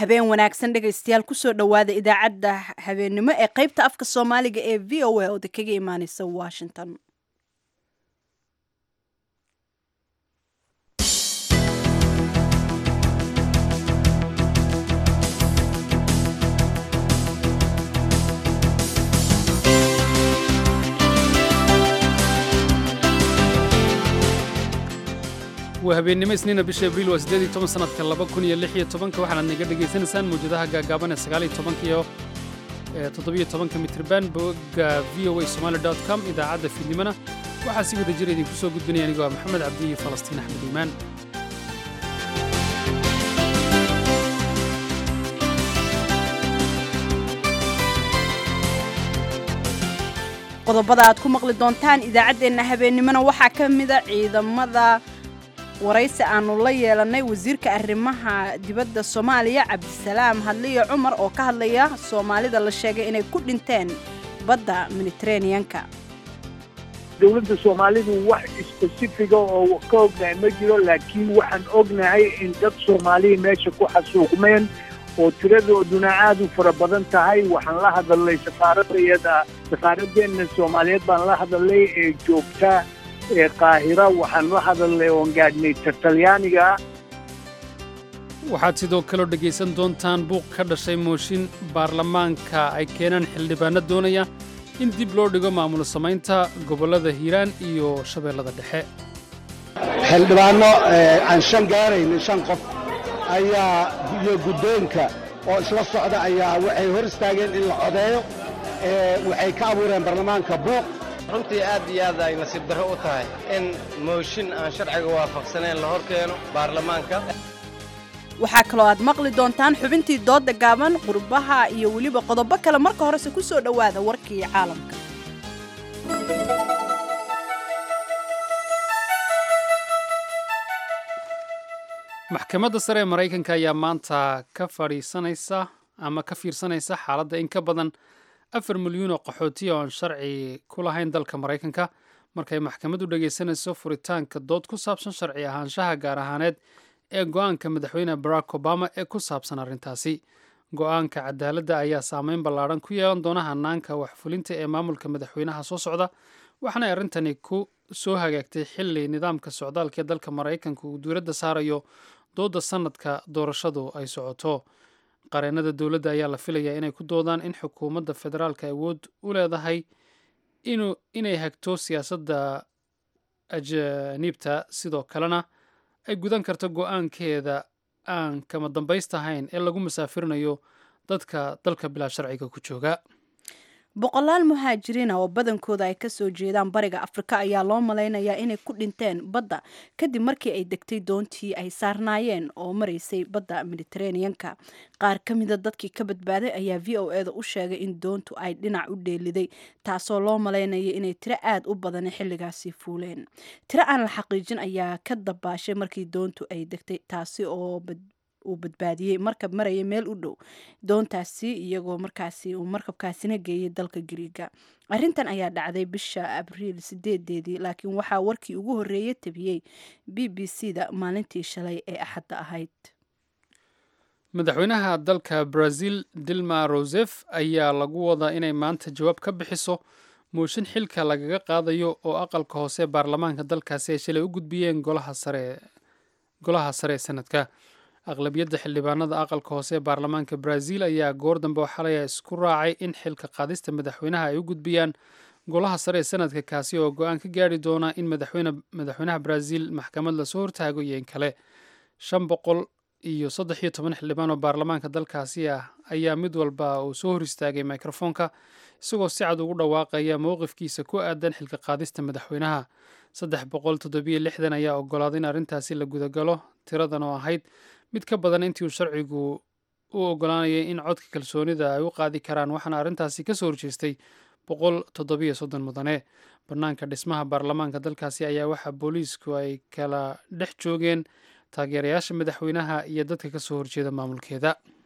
habeen wanaagsan dhegaystayaal kusoo dhowaada idaacadda habeennimo ee qaybta afka soomaaliga ee v o a oo kaga imaaneysa washington waa habeennimo isniina bisha abriil waa siddeed iyo toban sanadka laba kun iyo lix iyo tobanka waxaanaad naga dhegaysanaysaan mawjadaha gaagaaban ee sagaal iyo tobanka iyo toddobiyo tobanka mitriban bogga v o a somali dot com idaacadda fiidnimona waxaa si wada jira idinku soo gudbinaya anigoo ah maxamed cabdi iyo falastiin axmed iimaan qodobada aad ku maqli doontaan idaacaddeenna habeennimona waxaa ka mida ciidamada waraysi aanu la yeelannay wasiirka arrimaha dibadda soomaaliya cabdisalaam hadliyo cumar oo ka hadlaya soomaalida la sheegay inay ku dhinteen badda mediteraneanka dowladda soomaalidu wax spesifiga oo ka ognahay ma jiro laakiin waxaan ognahay in dad soomaaliya meesha ku xasuuqmeen oo tiradooduna aad u fara badan tahay waxaan la hadalnay safaaradayada safaaradeenna soomaaliyeed baan la hadalnay ee joogta ee qaahira waxaan la hadalnay oon gaadhnay tartalyaaniga waxaad sidoo kaleo dhegaysan doontaan buuq ka dhashay mooshin baarlamaanka ay keenaan xildhibaanno doonaya in dib loo dhigo maamulo samaynta gobollada hiiraan iyo shabeellada dhexe xildhibaanno aan shan gaaraynin shan qof ayaa iyo guddoonka oo isla socda ayaa waxay hor istaageen in la codeeyo waxay ka abuureen baarlamaanka buuq runtii aad iyo aad ay nasiib darro u tahay in mooshin aan sharciga waafaqsanayn la hor keeno baarlamaanka waxaa kaloo aad maqli doontaan xubintii doodda gaaban qurbaha iyo weliba qodobo kale marka horese ku soo dhowaada warkii caalamka maxkamadda sare ee maraykanka ayaa maanta ka fadhiisanaysa ama ka fiirsanaysa xaaladda in ka badan afar milyuun oo qaxootiya oon sharci ku lahayn dalka maraykanka markay maxkamaddu dhegaysanayso furitaanka dood ku saabsan sharci ahaanshaha gaar ahaaneed ee go'aanka madaxweyne barack obama ee ku saabsan arrintaasi go'aanka cadaaladda ayaa saameyn ballaadhan ku yeelan doona hanaanka waxfulinta ee maamulka madaxweynaha soo socda waxaanay arrintani ku soo hagaagtay xilli nidaamka socdaalka ee dalka maraykanka uu duuladda saarayo doodda sannadka doorashadu ay socoto qareennada dowladda ayaa la filayaa inay ku doodaan in xukuumadda federaalka awood u leedahay inay hagto siyaasadda ajaniibta sidoo kalena ay gudan karto go'aankeeda aan kama dambaystahayn ee lagu masaafirinayo dadka dalka bilaa sharciga ku jooga boqolaal muhaajiriina oo badankooda ay kasoo jeedaan bariga afrika ayaa loo malaynayaa inay ku dhinteen badda kadib markii ay degtay doontii ay saarnaayeen oo maraysay badda mediteraneanka qaar ka mida dadkii ka badbaaday ayaa v o eda u sheegay in doontu ay dhinac u dheeliday taasoo loo malaynaya inay tiro aad u badan xilligaasi fuuleen tiro aan la xaqiijin ayaa ka dabaashay markii doontu ay degtay taasi oo uu badbaadiyey markab maraya meel u dhow doontaasi iyagoo markaasi uu markabkaasina geeyay dalka gariiga arrintan ayaa dhacday bisha abriil sideedeedii laakiin waxaa warkii ugu horreeyay tabiyey b b c da maalintii shalay ee axadda ahayd madaxweynaha dalka brazil dilma rosef ayaa lagu wadaa inay maanta jawaab ka bixiso mooshin xilka lagaga qaadayo oo aqalka hoose baarlamaanka dalkaasi ay shalay u gudbiyeen golaha sare ee sanadka aqlabiyadda xildhibaanada aqalka hoose ee baarlamaanka brazil ayaa goor dambe oo xalaya isku raacay in xilka qaadista madaxweynaha ay u gudbiyaan golaha sare ee sanadka kaasi oo go-aan ka gaari doona in madaxweynaha brazil maxkamad lasoo hortaago iyo in kale shan boqol iyo saddex iyo toban xildhibaan oo baarlamaanka dalkaasi ah ayaa mid walba uu soo hor istaagay mikrofoonka isagoo si cad ugu dhawaaqaya mowqifkiisa ku aadan xilka qaadista madaxweynaha saddex boqol toddobiyo lixdan ayaa ogolaaday in arrintaasi la gudagalo tiradan oo ahayd mid ka badan intii uu sharcigu u ogolaanayay in codka kalsoonida ay u qaadi karaan waxaana arrintaasi ka soo horjeestay boqol toddobiyo soddon mudane bannaanka dhismaha baarlamaanka dalkaasi ayaa waxaa booliisku ay kala dhex joogeen taageerayaasha madaxweynaha iyo dadka ka soo horjeeda maamulkeeda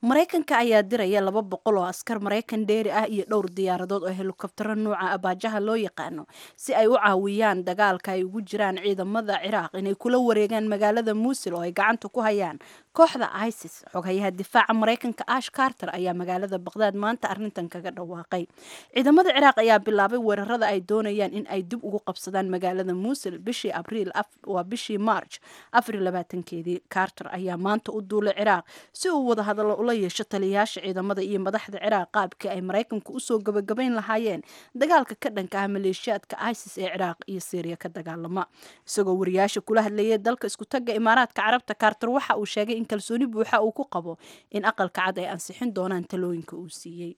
maraykanka ayaa diraya laba boqol oo askar maraykan dheeri ah iyo dhowr diyaaradood oo helikobtaro nuuca abaajaha loo yaqaano si ay u caawiyaan dagaalka ay ugu jiraan ciidamada ciraaq inay kula wareegaan magaalada muusil oo ay gacanta ku hayaan kooxda isis xoghayaha difaaca maraykanka ash carter ayaa magaalada baqdaad maanta arrintan kaga dhawaaqay ciidamada ciraaq ayaa bilaabay weerarada ay doonayaan in ay dib ugu qabsadaan magaalada muusil bishii abriil waa bishii march afarlabaatankeedii carter ayaa maanta u duulay ciraaq si uu wada hadallo ula yeesho taliyayaasha ciidamada iyo madaxda ciraaq qaabkii ay maraykanku usoo gabagabayn lahaayeen dagaalka ka dhanka ah maleeshiyaadka isis ee ciraaq iyo syriya ka dagaalama isagoo wariyaasha kula hadlayay dalka iskutaga imaaraadka carabta carter waxa uu sheegay in kalsooni buuxa uu ku qabo in aqalka cad ay ansixin doonaan talooyinka uu siiyey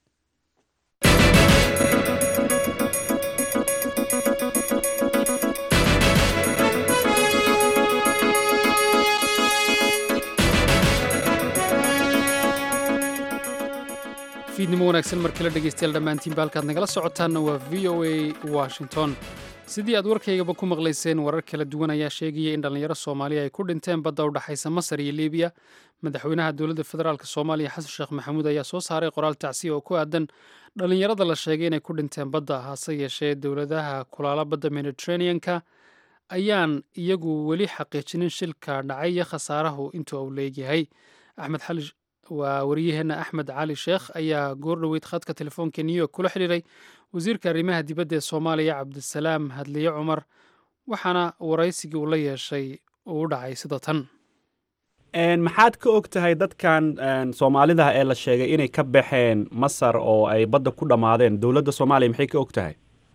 fiidnimo wanaagsan mar kale dhegaystayaal dhammaantiinba halkaad nagala socotaanna waa v o a washington sidii aad warkaygaba ku maqlayseen warar kala duwan ayaa sheegaya in dhallinyaro soomaaliya ay ku dhinteen badda u dhexaysa masar iyo libiya madaxweynaha dowladda federaalk soomaaliya xasan sheekh maxamuud ayaa soo saaray qoraal tacsiya oo ku aadan dhallinyarada la sheegay inay ku dhinteen badda hase yeeshee dowladaha kulaala badda mediterraneanka ayaan iyagu weli xaqiijinin shilka dhacay iyo khasaarahu intuu uu leegyahay axmed xali waa wariyaheenna axmed cali sheekh ayaa goor dhoweyd khadka telefoonka new york kula xidhiiray wasiirka arrimaha dibadda ee soomaaliya cabdisalaam hadliye cumar waxaana waraysigii uu la yeeshay uu u dhacay sida tan maxaad ka og tahay dadkan soomaalidah ee la sheegay inay ka baxeen masar oo ay badda ku dhammaadeen dowladda soomaaliya maxay ka og tahay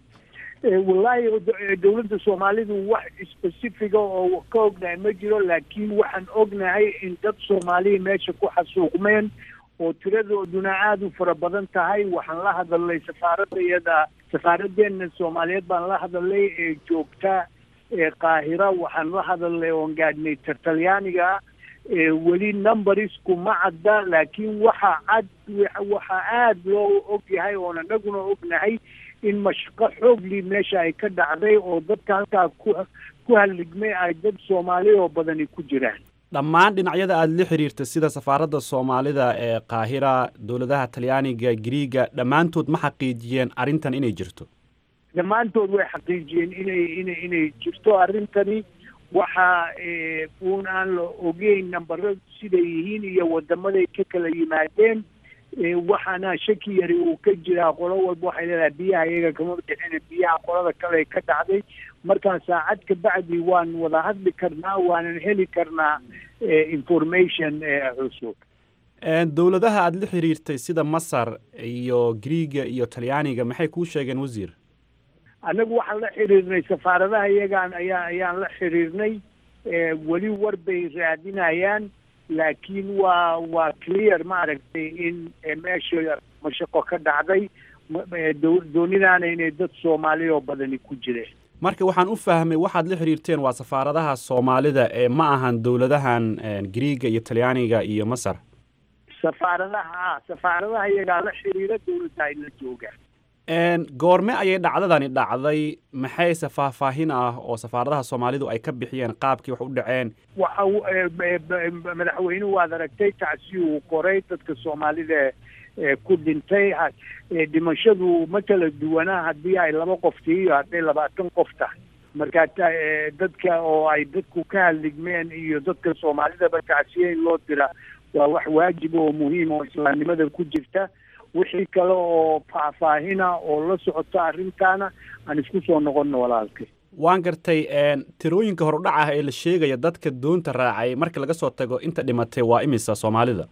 wallaahi dowladda soomaalidu wax specifica oo ka ognahay ma jiro laakiin waxaan ognahay in dad soomaaliya meesha ku xasuuqmeen oo tiradooduna aada u fara badan tahay waxaan la hadalnay safaaradda iyada safaaraddeena soomaaliyeed baan la hadalnay ee joogta ee qaahira waxaan la hadalnay oon gaadhnay talyaaniga weli numberisku ma cadda laakiin waxa cad waxaa aada loo og yahay oon anaguna ognahay in mashaqo xoogli meesha ay ka dhacday oo dadka halkaa ku ku halligmay ay dad soomaali oo badani ku jiraan dhammaan dhinacyada aada la xiriirta sida safaaradda soomaalida ee qaahira dowladaha talyaaniga griiga dhammaantood ma xaqiijiyeen arrintan inay jirto dhammaantood way xaqiijiyeen inay ina inay jirto arrintani waxa uun aan la ogeyn nambaro siday yihiin iyo wadamaday ka kala yimaadeen waxaana shaki yari uu ka jiraa qolo walba waxay leedahay biyaha iyaga kama bixina biyaha qolada kale ka dhacday markaa saacad ka bacdi waan wada hadli karnaa waanan heli karnaa information cusub dowladaha aada la xiriirtay sida masar iyo griiga iyo talyaaniga maxay kuu sheegeen wasiir annagu waxaan la xiriirnay safaaradaha iyagaan ayaa ayaan la xiriirnay weli war bay raadinayaan laakiin waa waa clear maaragtay in meesha mashaqo ka dhacday doonidaana inay dad soomaali oo badani ku jireen marka waxaan u fahmay waxaad la xiriirteen waa safaaradaha soomaalida ee ma ahan dowladahan griiga iyo talyaaniga iyo masar safaaradaha safaaradaha iyagaa la xiriira dowladda ay la joogaan goorme ayay dhacdadani dhacday maxayse faahfaahin ah oo safaaradaha soomaalidu ay ka bixiyeen qaabkii wax u dhaceen waxa madaxweynuhu waad aragtay tacsi uu qoray dadka soomaalida ku dhintay dhimashadu ma kala duwanaa haddii ay laba qof tihiyo hadday labaatan qof tahay marka dadka oo ay dadku ka hadligmeen iyo dadka soomaalidaba tacsiye in loo dira waa wax waajib oo muhiim oo islaamnimada ku jirta wixii kale oo faahfaahina oo la socota arrintaana aan isku soo noqonno walaalkay waan gartay tirooyinka horudhac ah ee la sheegaya dadka doonta raacay marka laga soo tago inta dhimatay waa imisa soomaalida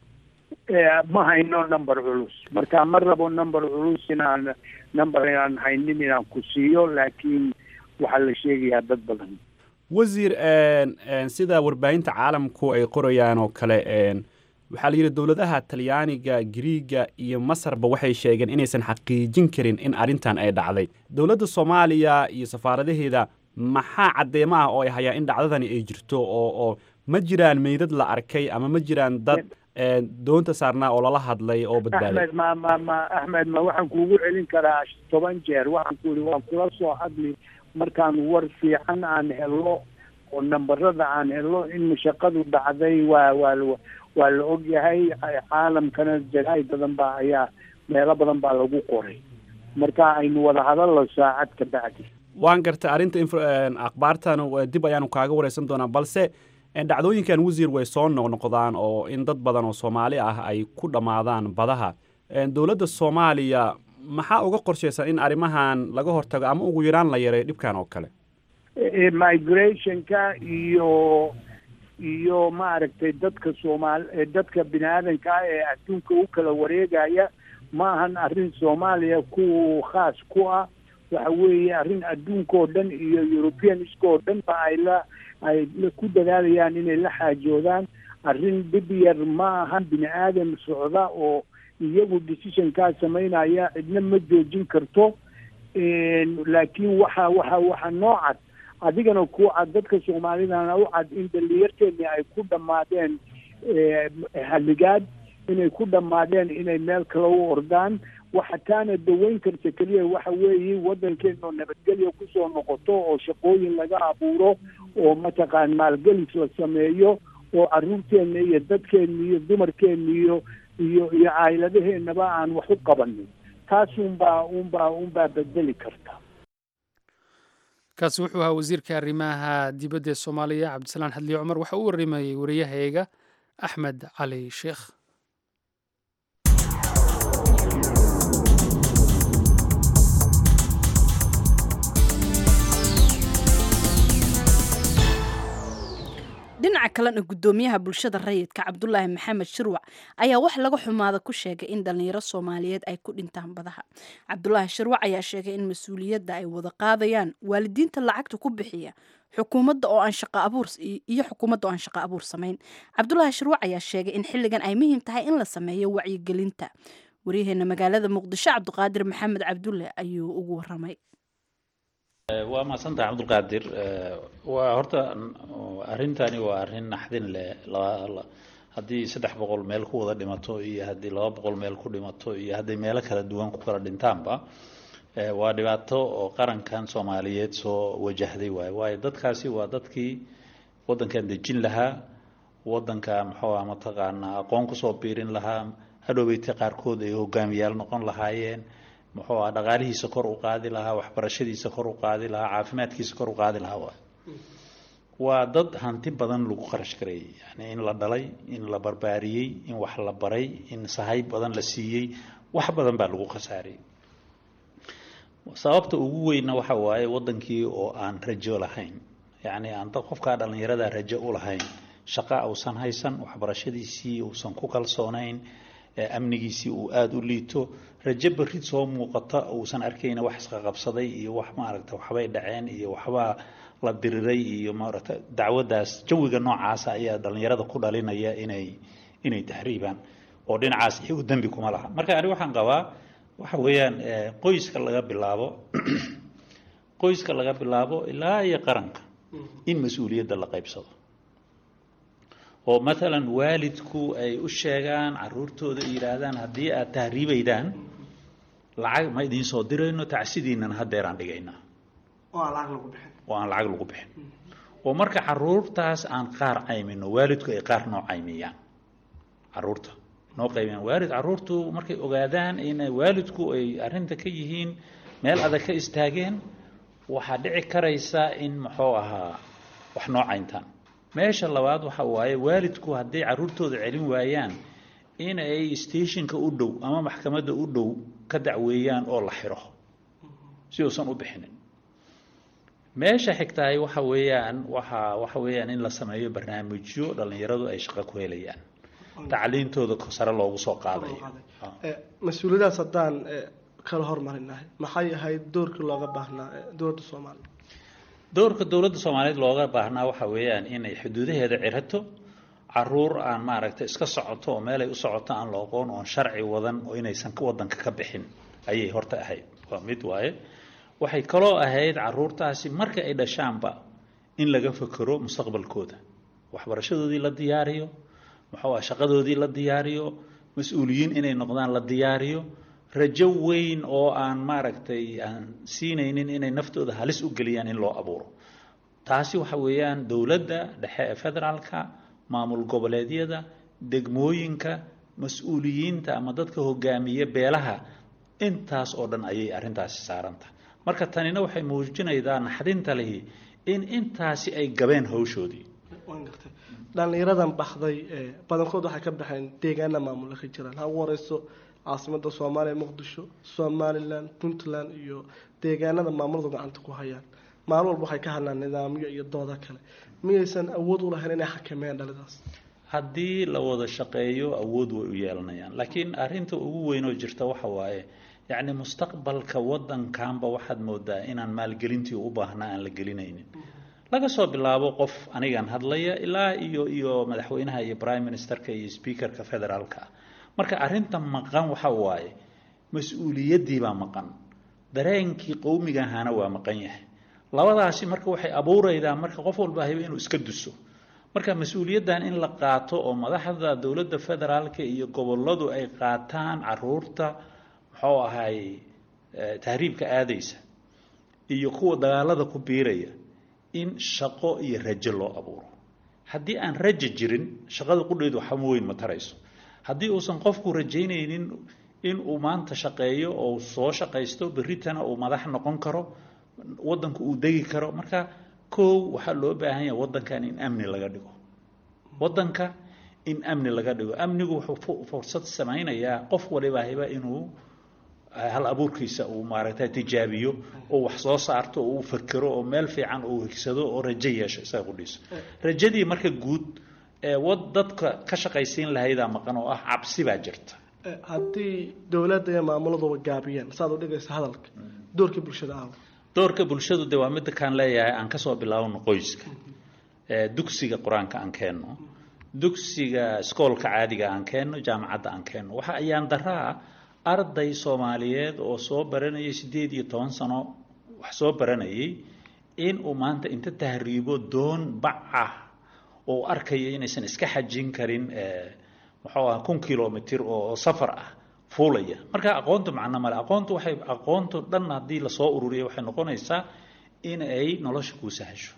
ma hayno number culus marka ma rabo number culus inaan number aan haynin inaan ku siiyo laakiin waxaa la sheegayaa dad badan wasiir sida warbaahinta caalamku ay qorayaan oo kale waxaa la yidhi dowladaha talyaaniga griiga iyo masarba waxay sheegeen inaysan xaqiijin karin in arrintan ay dhacday dowladda soomaaliya iyo safaaradaheeda maxaa caddeemo ah oo ay hayaan in dhacdadani ay jirto oo oo ma jiraan meydad la arkay ama ma jiraan dad doonta saarnaa oo lala hadlay oo badbaaday axmed ma ma ma axmed ma waxaan kuugu celin karaa toban jeer waxaan ku yihi waan kula soo hadli markaan war fiican aan helo oo nambarada aan helo in shaqadu dhacday waa waa waa la ogyahay caalamkana jaraay badan baa ayaa meelo badan baa lagu qoray marka aynu wada hadallo saacad ka bacdi waan gartay arrinta akhbaartan dib ayaanu kaaga wareysan doonaa balse dhacdooyinkan wasiir way soo noqnoqdaan oo in dad badan oo soomaali ah ay ku dhammaadaan badaha dowladda soomaaliya maxaa uga qorshaysan in arrimahan laga hortago ama ugu yaraan la yareeyo dhibkan oo kale migrationka iyo iyo maaragtay dadka soomaali dadka bini aadanka ah ee adduunka u kala wareegaya ma ahan arrin soomaaliya ku khaas ku ah waxa weeye arrin adduunka oo dhan iyo europeaniska oo dhan ba ay la ay ku dadaalayaan inay la xaajoodaan arrin dhib yar ma ahan bini aadan socda oo iyagu decisionkaa samaynaya cidna ma joojin karto laakiin waxa waxa waxa noo cad adigana ku cad dadka soomaalidana u cad in dhalinyarteeni ay ku dhammaadeen halligaad inay ku dhammaadeen inay meel kale u ordaan waxa taana daweyn karta keliya waxa weeye waddankeena nabadgelya kusoo noqoto oo shaqooyin laga abuuro oo mataqaan maalgelis la sameeyo oo caruurteena iyo dadkeena iyo dumarkeena iyo iyo iyo caayiladaheenaba aan wax u qabanin taas unbaa unbaa unbaa bedeli karta kaasi wuxuu ahaa wasiirka arrimaha dibadda ee soomaaliya cabdisalaan xadliye cumar waxa uu warimayey wariyahayga axmed cali sheekh dhinaca kalena guddoomiyaha bulshada rayidka cabdulaahi maxamed shirwac ayaa wax laga xumaada ku sheegay in dhallinyaro soomaaliyeed ay ku dhintaan badaha cabdulaahi shirwac ayaa sheegay in mas-uuliyadda ay wada qaadayaan waalidiinta lacagta ku bixiya xukuumadda oo aan shaqa abuur iyo xukuumadda oo aan shaqo abuur samayn cabdulaahi shirwac ayaa sheegay in xilligan ay muhiim tahay in la sameeyo wacyigelinta waryaheena magaalada muqdisho cabdiqaadir maxamed cabdulle ayuu ugu waramay waa mahadsantahay cabdulqaadir waa horta arrintani waa arrin naxdin leh haddii saddex boqol meel ku wada dhimato iyo haddii laba boqol meel ku dhimato iyo hadday meelo kala duwan ku kala dhintaanba waa dhibaato oo qarankan soomaaliyeed soo wajahday waaye waayo dadkaasi waa dadkii waddankan dejin lahaa waddanka muxuu ah mataqaanaa aqoon kusoo biirin lahaa hadhoweyta qaarkood ay hogaamiyaal noqon lahaayeen muxuu ah dhaqaalihiisa kor u qaadi lahaa waxbarashadiisa kor u qaadi lahaa caafimaadkiisa kor u qaadi lahaa waay waa dad hanti badan lagu kharash gareeyey yani in la dhalay in la barbaariyey in wax la baray in sahay badan la siiyey wax badan baa lagu khasaariyey sababta ugu weynna waxa waaye waddankii oo aan rajo lahayn yacni aan dad qofkaa dhallinyarada rajo u lahayn shaqa uusan haysan waxbarashadiisii uusan ku kalsoonayn amnigiisii uu aada u liito rajo barid soo muuqata uusan arkayna wax isqaqabsaday iyo wax maaragta waxbay dhaceen iyo waxbaa la diriray iyo maaragta dacwadaas jawiga noocaasa ayaa dhallinyarada ku dhalinaya inay inay tahriibaan oo dhinacaas iyagu dembi kuma laha marka ani waxaan qabaa waxa weeyaan qoyska laga bilaabo qoyska laga bilaabo ilaa iyo qaranka in mas-uuliyadda la qaybsado oo maalan waalidku ay u sheegaan caruurtooda yidhaahdaan haddii aad tahriibaydaan lacag ma idiin soo dirayno tacsidiinan hadeeraan dhigaynaa oo aan lacag lagu bixin oo marka caruurtaas aan qaar caymino waalidku ay qaar noo caymiyaan caruurta noo qaymiyaan waalid caruurtu markay ogaadaan in waalidku ay arrinta ka yihiin meel adag ka istaageen waxaa dhici karaysa in muxuu ahaa wax noo cayntaan meesha labaad waxa waaye waalidku hadday caruurtooda celin waayaan in ay stationka u dhow ama maxkamadda u dhow ka dacweeyaan oo la xiro si uusan u bixinin meesha xigtahay waxa weeyaan waxa waxa weeyaan in la sameeyo barnaamijyo dhallinyaradu ay shaqo ku helayaan tacliintooda sare loogu soo qaadayo mas-uuliyadaas haddaan kala hormarinahay maxay ahayd doorkii looga baahnaa dowladda soomaaliya doorka dowladda soomaaliyeed looga baahnaa waxa weeyaan inay xuduudaheeda cirato caruur aan maaragtay iska socoto oo meelay u socoto aan la aqoon oon sharci wadan oo inaysan wadanka ka bixin ayay horta ahayd waa mid waaye waxay kaloo ahayd caruurtaasi marka ay dhashaanba in laga fekero mustaqbalkooda waxbarashadoodii la diyaariyo muxuu ah shaqadoodii la diyaariyo mas-uuliyiin inay noqdaan la diyaariyo rajo weyn oo aan maaragtay aan siinaynin inay naftooda halis u geliyaan in loo abuuro taasi waxa weeyaan dowladda dhexe ee federaalka maamul goboleedyada degmooyinka mas-uuliyiinta ama dadka hogaamiya beelaha intaas oo dhan ayay arrintaasi saarantahay marka tanina waxay muujinaydaa naxdinta lihi in intaasi ay gabeen hawshoodii waan gartay dhallinyaradan baxday badankood waxay ka baxeen deegaana maamula ka jiraan ha ugu horeyso caasimada soomaaliya muqdisho somalilan puntland iyo deegaanada maamuladu gacanta ku hayaan maalin walba waxay ka hadlaan nidaamyo iyo dooda kale miyaysan awood u lahayn inay xakameeyaan dhalidaas haddii la wada shaqeeyo awood way u yeelanayaan laakiin arrinta ugu weyn oo jirta waxa waaye yacni mustaqbalka waddankanba waxaad moodaa inaan maalgelintii u baahnaa aan la gelinaynin laga soo bilaabo qof anigan hadlaya ilaa iyo iyo madaxweynaha iyo prime ministerka iyo speakerka federaalka ah marka arrinta maqan waxa waaye mas-uuliyaddii baa maqan dareenkii qowmiga ahaana waa maqan yahay labadaasi marka waxay abuuraydaa marka qof walba hayba inuu iska duso marka mas-uuliyaddan in la qaato oo madaxda dowladda federaalka iyo gobolladu ay qaataan caruurta muxuu ahay tahriibka aadaysa iyo kuwa dagaalada ku biiraya in shaqo iyo rajo loo abuuro haddii aan rajo jirin shaqada qudheedu waxama weyn ma tarayso haddii uusan qofku rajaynaynin in uu maanta shaqeeyo oo soo shaqaysto berritana uu madax noqon karo waddanku uu degi karo marka kow waxaa loo baahan yahay waddankan in amni laga dhigo waddanka in amni laga dhigo amnigu wuxuu fursad samaynayaa qof waliba hiba inuu hal abuurkiisa uu maaragtay tijaabiyo oo wax soo saarto oo uu fakero oo meel fiican uu higsado oo rajo yeesho isaga qudhiiso rajadii marka guud ee wad dadka ka shaqaysiin lahaydaa maqan oo ah cabsi baa jirta haddii dowladda iyo maamuladuba gaabiyeen saad u dhigaysa hadalka doorkii bulshada aawa doorka bulshadu de waa midda kaan leeyahay aan kasoo bilaabno qoyska dugsiga qur-aanka aan keenno dugsiga iskoolka caadiga aan keenno jaamacadda aan keenno waxa ayaan daraa arday soomaaliyeed oo soo baranayay siddeed iyo toban sano wax soo baranayay in uu maanta inta tahriibo doon bac ah oo arkaya inaysan iska xajin karin muxuu aha kun kilomitr oo safar ah fuulaya marka aqoontu macno male aqoontu waxay aqoontu dhan haddii lasoo ururiya waxay noqonaysaa in ay nolosha kuu sahasho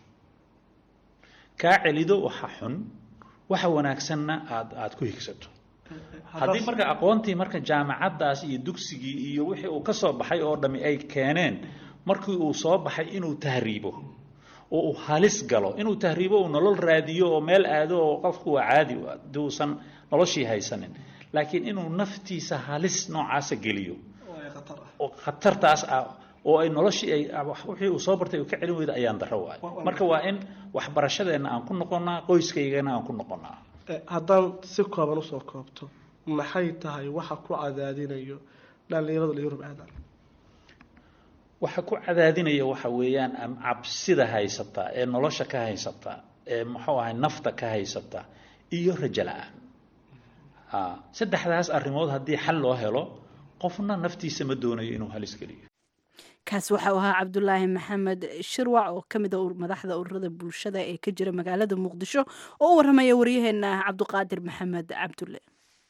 kaa celido waxa xun waxa wanaagsanna aad aada ku higsato haddii marka aqoontii marka jaamacaddaas iyo dugsigii iyo wixii uu ka soo baxay oo dhami ay keeneen markii uu soo baxay inuu tahriibo oo uu halis galo inuu tahriibo uu nolol raadiyo oo meel aado oo qofku waa caadi haddii uusan noloshii haysanin laakiin inuu naftiisa halis noocaasa geliyo oo khatartaas ah oo ay noloshii ay wixii uu soo bartay uu ka celin weyda ayaan daro waayo marka waa in waxbarashadeenna aan ku noqonnaa qoyskaygana aan ku noqonnaa haddaan si kooban usoo koobto maxay tahay waxa ku cadaadinayo dhallinyarada yurub aadan waxa ku cadaadinaya waxa weeyaan cabsida haysata ee nolosha ka haysata ee muxuu ahay nafta ka haysata iyo rajo la-aan saddexdaas arrimood haddii xal loo helo qofna naftiisa ma doonayo inuu halis geliyo kaas waxau ahaa cabdulaahi maxamed shirwac oo ka mid a madaxda ururada bulshada ee ka jira magaalada muqdisho oo u warramaya waryaheena cabduqaadir maxamed cabdulle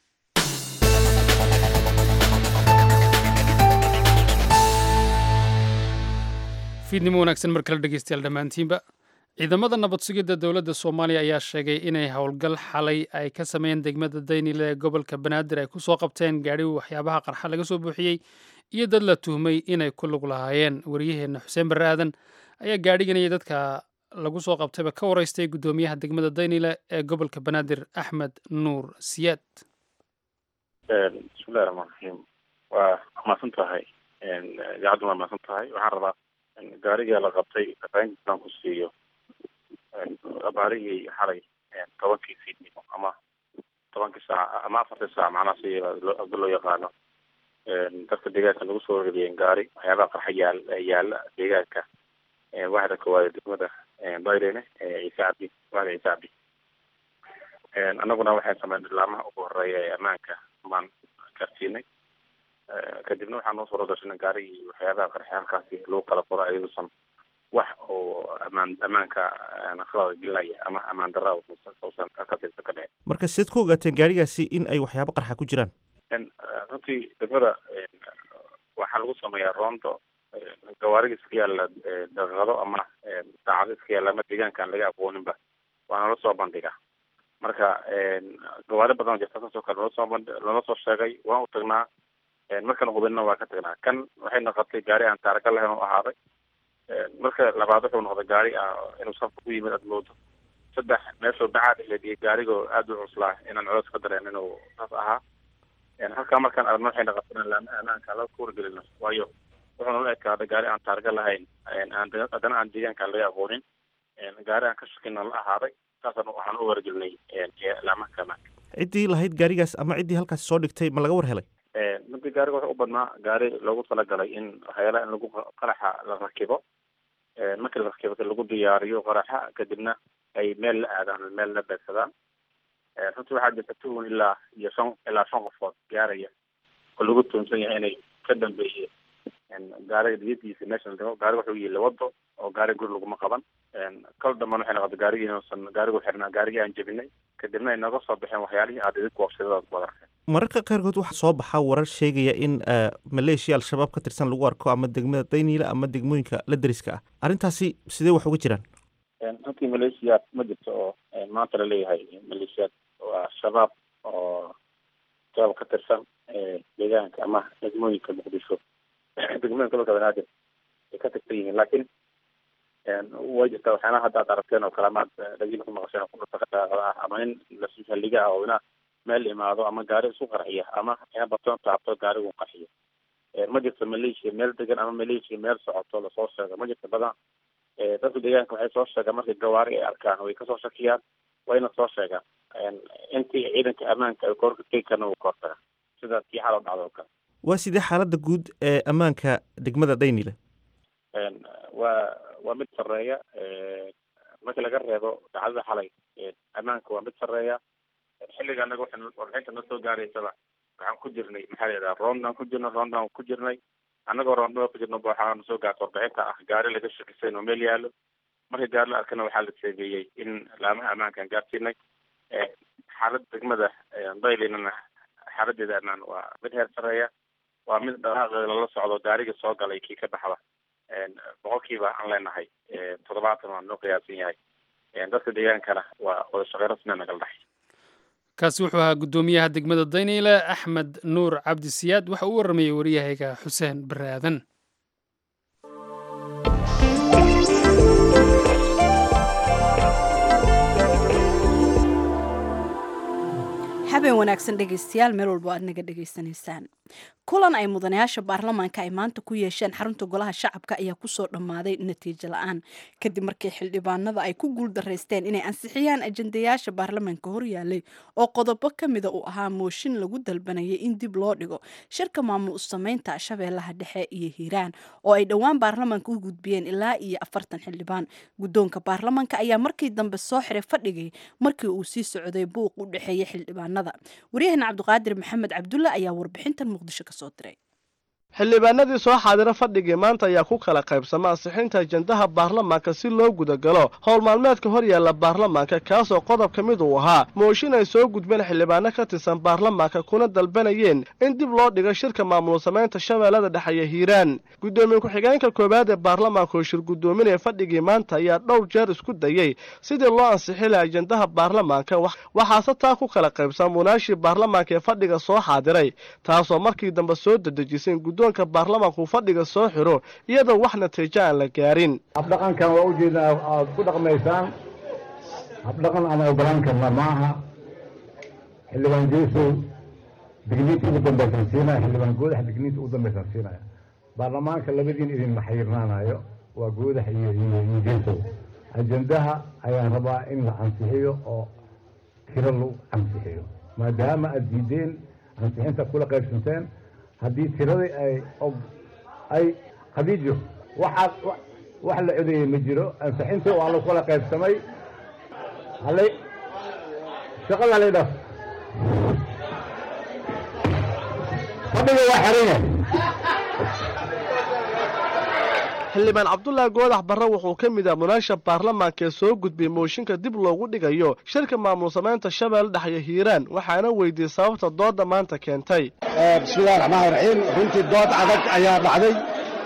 fiidnimo wanaagsan mar kale dhegeystayaal dhammaantiinba ciidamada nabad sugidda dowladda soomaaliya ayaa sheegay inay howlgal xalay ay ka sameeyeen degmada daynile ee gobolka banaadir ay ku soo qabteen gaadhi waxyaabaha qarxa laga soo buuxiyey iyo dad la tuhmay inay ku lug lahaayeen wariyaheenna xuseen barre aadan ayaa gaadhiganaya dadka lagu soo qabtayba ka waraystay guddoomiyaha degmada daynile ee gobolka banaadir axmed nuur siyaad bismillahi raxmaan raxiim waa mahadsan tahay idaacaddu waa mahadsan tahay waxaan rabaa gaariga la qabtay fafahintiisaan ku siiyo abaarihii xalay tobankii fiidnimo ama tobankii saac ama afartii saac macnaha si abda loo yaqaano dadka deegaanka lagu soo rariyeen gaari waxyaabaha qarxa yaal yaala deegaanka waxda koowaad degmada bayrene ciise cabdi waxda ciise cabdi annaguna waxaan sameynay laamaha ugu horeeya ee ammaanka baan gaarsiinay kadibna waxaa noo soo gashanay gaarigii waxyaabaha qarxa halkaasi lagu kala qoro ayaduusan wax oo amaan ammaanka khalada gelaya ama ammaan darra uusan ka tirsan ka dhicin marka siad ku ogaateen gaarigaasi in ay waxyaabo qarxa ku jiraan runtii degmada waxaa lagu sameeyaa roondo gawaarida iska yaalla daqiiqado ama saacado iska yaalla ama deegaanka aan laga aqooninba waana la soo bandhigaa marka gawaari badan oo jirta saasoo kale loola soo bandh loola soo sheegay waan u tagnaa markana hubinna waa ka tagnaa kan waxay noqotay gaari aan taaraga lahayn oo ahaaday marka labaad wuxuu noqday gaari inuu safka ku yimid aada moodo saddex meeshuu bacaad ahayd iyo gaarigoo aada u cuslaa inaan culays ka dareen inuu saas ahaa halkaa markaan aragno waxay noqotay in laama amaanka la kuwargelino waayo wuxuu nala ekaaday gaari aan taarga lahayn aan haddana aan deegaanka laga aqoonin gaari aan ka shakina la ahaaday saasaan waxaan u wargelinay laamaha amaanka ciddii lahayd gaarigaas ama ciddii halkaasi soo dhigtay ma laga war helay runtii gaariga wuxuu u badnaa gaari loogu talagalay in waxyaalaha in lagu qaraxa la rakibo markii la rakibo lagu diyaariyo qaraxa kadibna ay meel la aadaan meel la beegsadaan runtii waxaa jirta tuhun ilaa iyo shan ilaa shan qofood gaaraya oo lagu tuhunsan yahay inay ka dambeeyeen gaariga diyadiisa meesha la dhigo gaariga wuxuu yihi wado oo gaari guri laguma qaban kal dambana waxay noqotay gaarigii inuusan gaarigu xirnaa gaarigii aan jebinay kadibna ay nooga soo baxeen waxyaalihii aad idinku wabsadadaad ku wadarkeen mararka qaarkood waxaa soo baxaa warar sheegaya in maleeshiya al-shabaab ka tirsan lagu arko ama degmada dayniila ama degmooyinka la deriska ah arrintaasi sidee wax uga jiraan runtii maleeshiyaad ma jirto oo maanta la leeyahay maleeshiyaad waa shabaab oo shabaab ka tirsan deegaanka ama degmooyinka muqdisho degmooyinka dalka banaadir ay ka tirsan yihiin laakiin way jirtaa waxyaalaha hadda ad aragteen oo kale amaad dhagiina ku maqasheen oo kudhutaqada ah ama in lasaliga ah oo ina meel imaado ama gaari isu qarxiya ama ina batoon taabto gaarigu qarxiyo ma jirto maleeshiya meel degan ama maleeshiya meel socoto lasoo sheego ma jirto badan dadka deegaanka waxay soo sheegaan markay gawaari ay arkaan way kasoo shakiyaan wayna soo sheegaan intii ciidanka ammaanka ay koorka tegi karna wuu koortaga sida tii xalo dhacdo oo kale waa sidee xaaladda guud ee ammaanka degmada daynile waa waa mid sarreeya markii laga reebo dacdada xalay ammaanka waa mid sarreeya xilliga anaga waxay warbixinta na soo gaaraysaba waxaan ku jirnay maxaa la yidhaha roondaan ku jirnay roondaan ku jirnay annagoo roondada ku jirno waxaana soo gaarta warbixinta ah gaari laga shakisay oo meel yaalo markii gaari la arkana waxaa la sheegeeyey in laamaha ammaankaan gaarsiinay xaaladda degmada daylinana xaaladeeda ammaan waa mid heer sarreeya waa mid dhaqaaqeeda lala socdo gaariga soo galay kii ka baxda boqolkiiba aan leenahay toddobaatan waa noo qiyaasan yahay dadka deegaankana waa wada shaqey rasmia nagala dhaxay kaasi wuxuu ahaa guddoomiyaha degmada dayniile axmed nuur cabdi siyaad waxa uu warramayey waryahayga xuseen bare aadan habeen wanaagsan dhegaystayaal meel walba aad naga dhegaysanaysaan kulan ay mudanayaasha baarlamaanka ay maanta ku yeesheen xarunta golaha shacabka ayaa kusoo dhammaaday natiijo la-aan kadib markii xildhibaanada ay ku guuldaraysteen inay ansixiyaan ajendayaasha baarlamaanka horyaalay oo qodobo ka mida uu ahaa mooshin lagu dalbanayay in dib loo dhigo shirka maamul usameynta shabeellaha dhexe iyo hiiraan oo ay dhowaan baarlamaanka u gudbiyeen ilaa iyo afartan xildhibaan guddoonka baarlamaanka ayaa markii dambe soo xiray fadhigii markii uu sii socday buuq u dhexeeya xildhibaanada waryaheena cabdiqaadir maxamed cabdulle ayaa warbixintan muqdisho ka soo diray xildhibaanadii soo xaadira fadhigii maanta ayaa ku kala qaybsama ansixinta ajendaha baarlamaanka si loo gudagalo howl maalmeedka hor yaalla baarlamaanka kaasoo qodob ka mid uu ahaa mooshin ay soo gudbeen xildhibaano ka tirsan baarlamaanka kuna dalbanayeen in dib loo dhigo shirka maamul samaynta shabeellada dhexeeya hiiraan guddoomiye ku-xigeenka koowaad ee baarlamaanka oo shir guddoominaya fadhigii maanta ayaa dhowr jeer isku dayey sidii loo ansixi laha ajendaha baarlamaanka waxaase taa ku kala qaybsan munaashii baarlamaanka ee fadhiga soo xaadiray taasoo markii dambe soo dedejisay guddoonka baarlamaanku fadhiga soo xiro iyadoo wax natiijo aan la gaarin habdhaqankan waa ujeeda aad ku dhaqmaysaan habdhaqan aan ogolaan karna maaha xildhibaan jeesow digniinta ugu dambaysan siinaya xildhibaan goodax digniinta ugu dambaysan siinaya baarlamaanka labadiin idinma xayirnaanayo waa goodax iyo iyo jeesow ajendaha ayaan rabaa in la ansixiyo oo tiro lagu ansixiyo maadaama aad diideen ansixinta kula qaybsanteen haddii tiradii ay ay khadiijo waxaad wax la codeeyey ma jiro ansixintii waa lagu kala qaybsamay halay shaqada halay dhaaf fadhiga waa xiran yahay xildhibaan cabdulaahi goodax barre wuxuu ka mid ah munaasha baarlamaanka ee soo gudbiyey mooshinka dib loogu dhigayo shirka maamul samaynta shabeelle dhexyo hiiraan waxaana weydiiyey sababta doodda maanta keentay bismillahi raxmaani raxiim runtii dood adag ayaa dhacday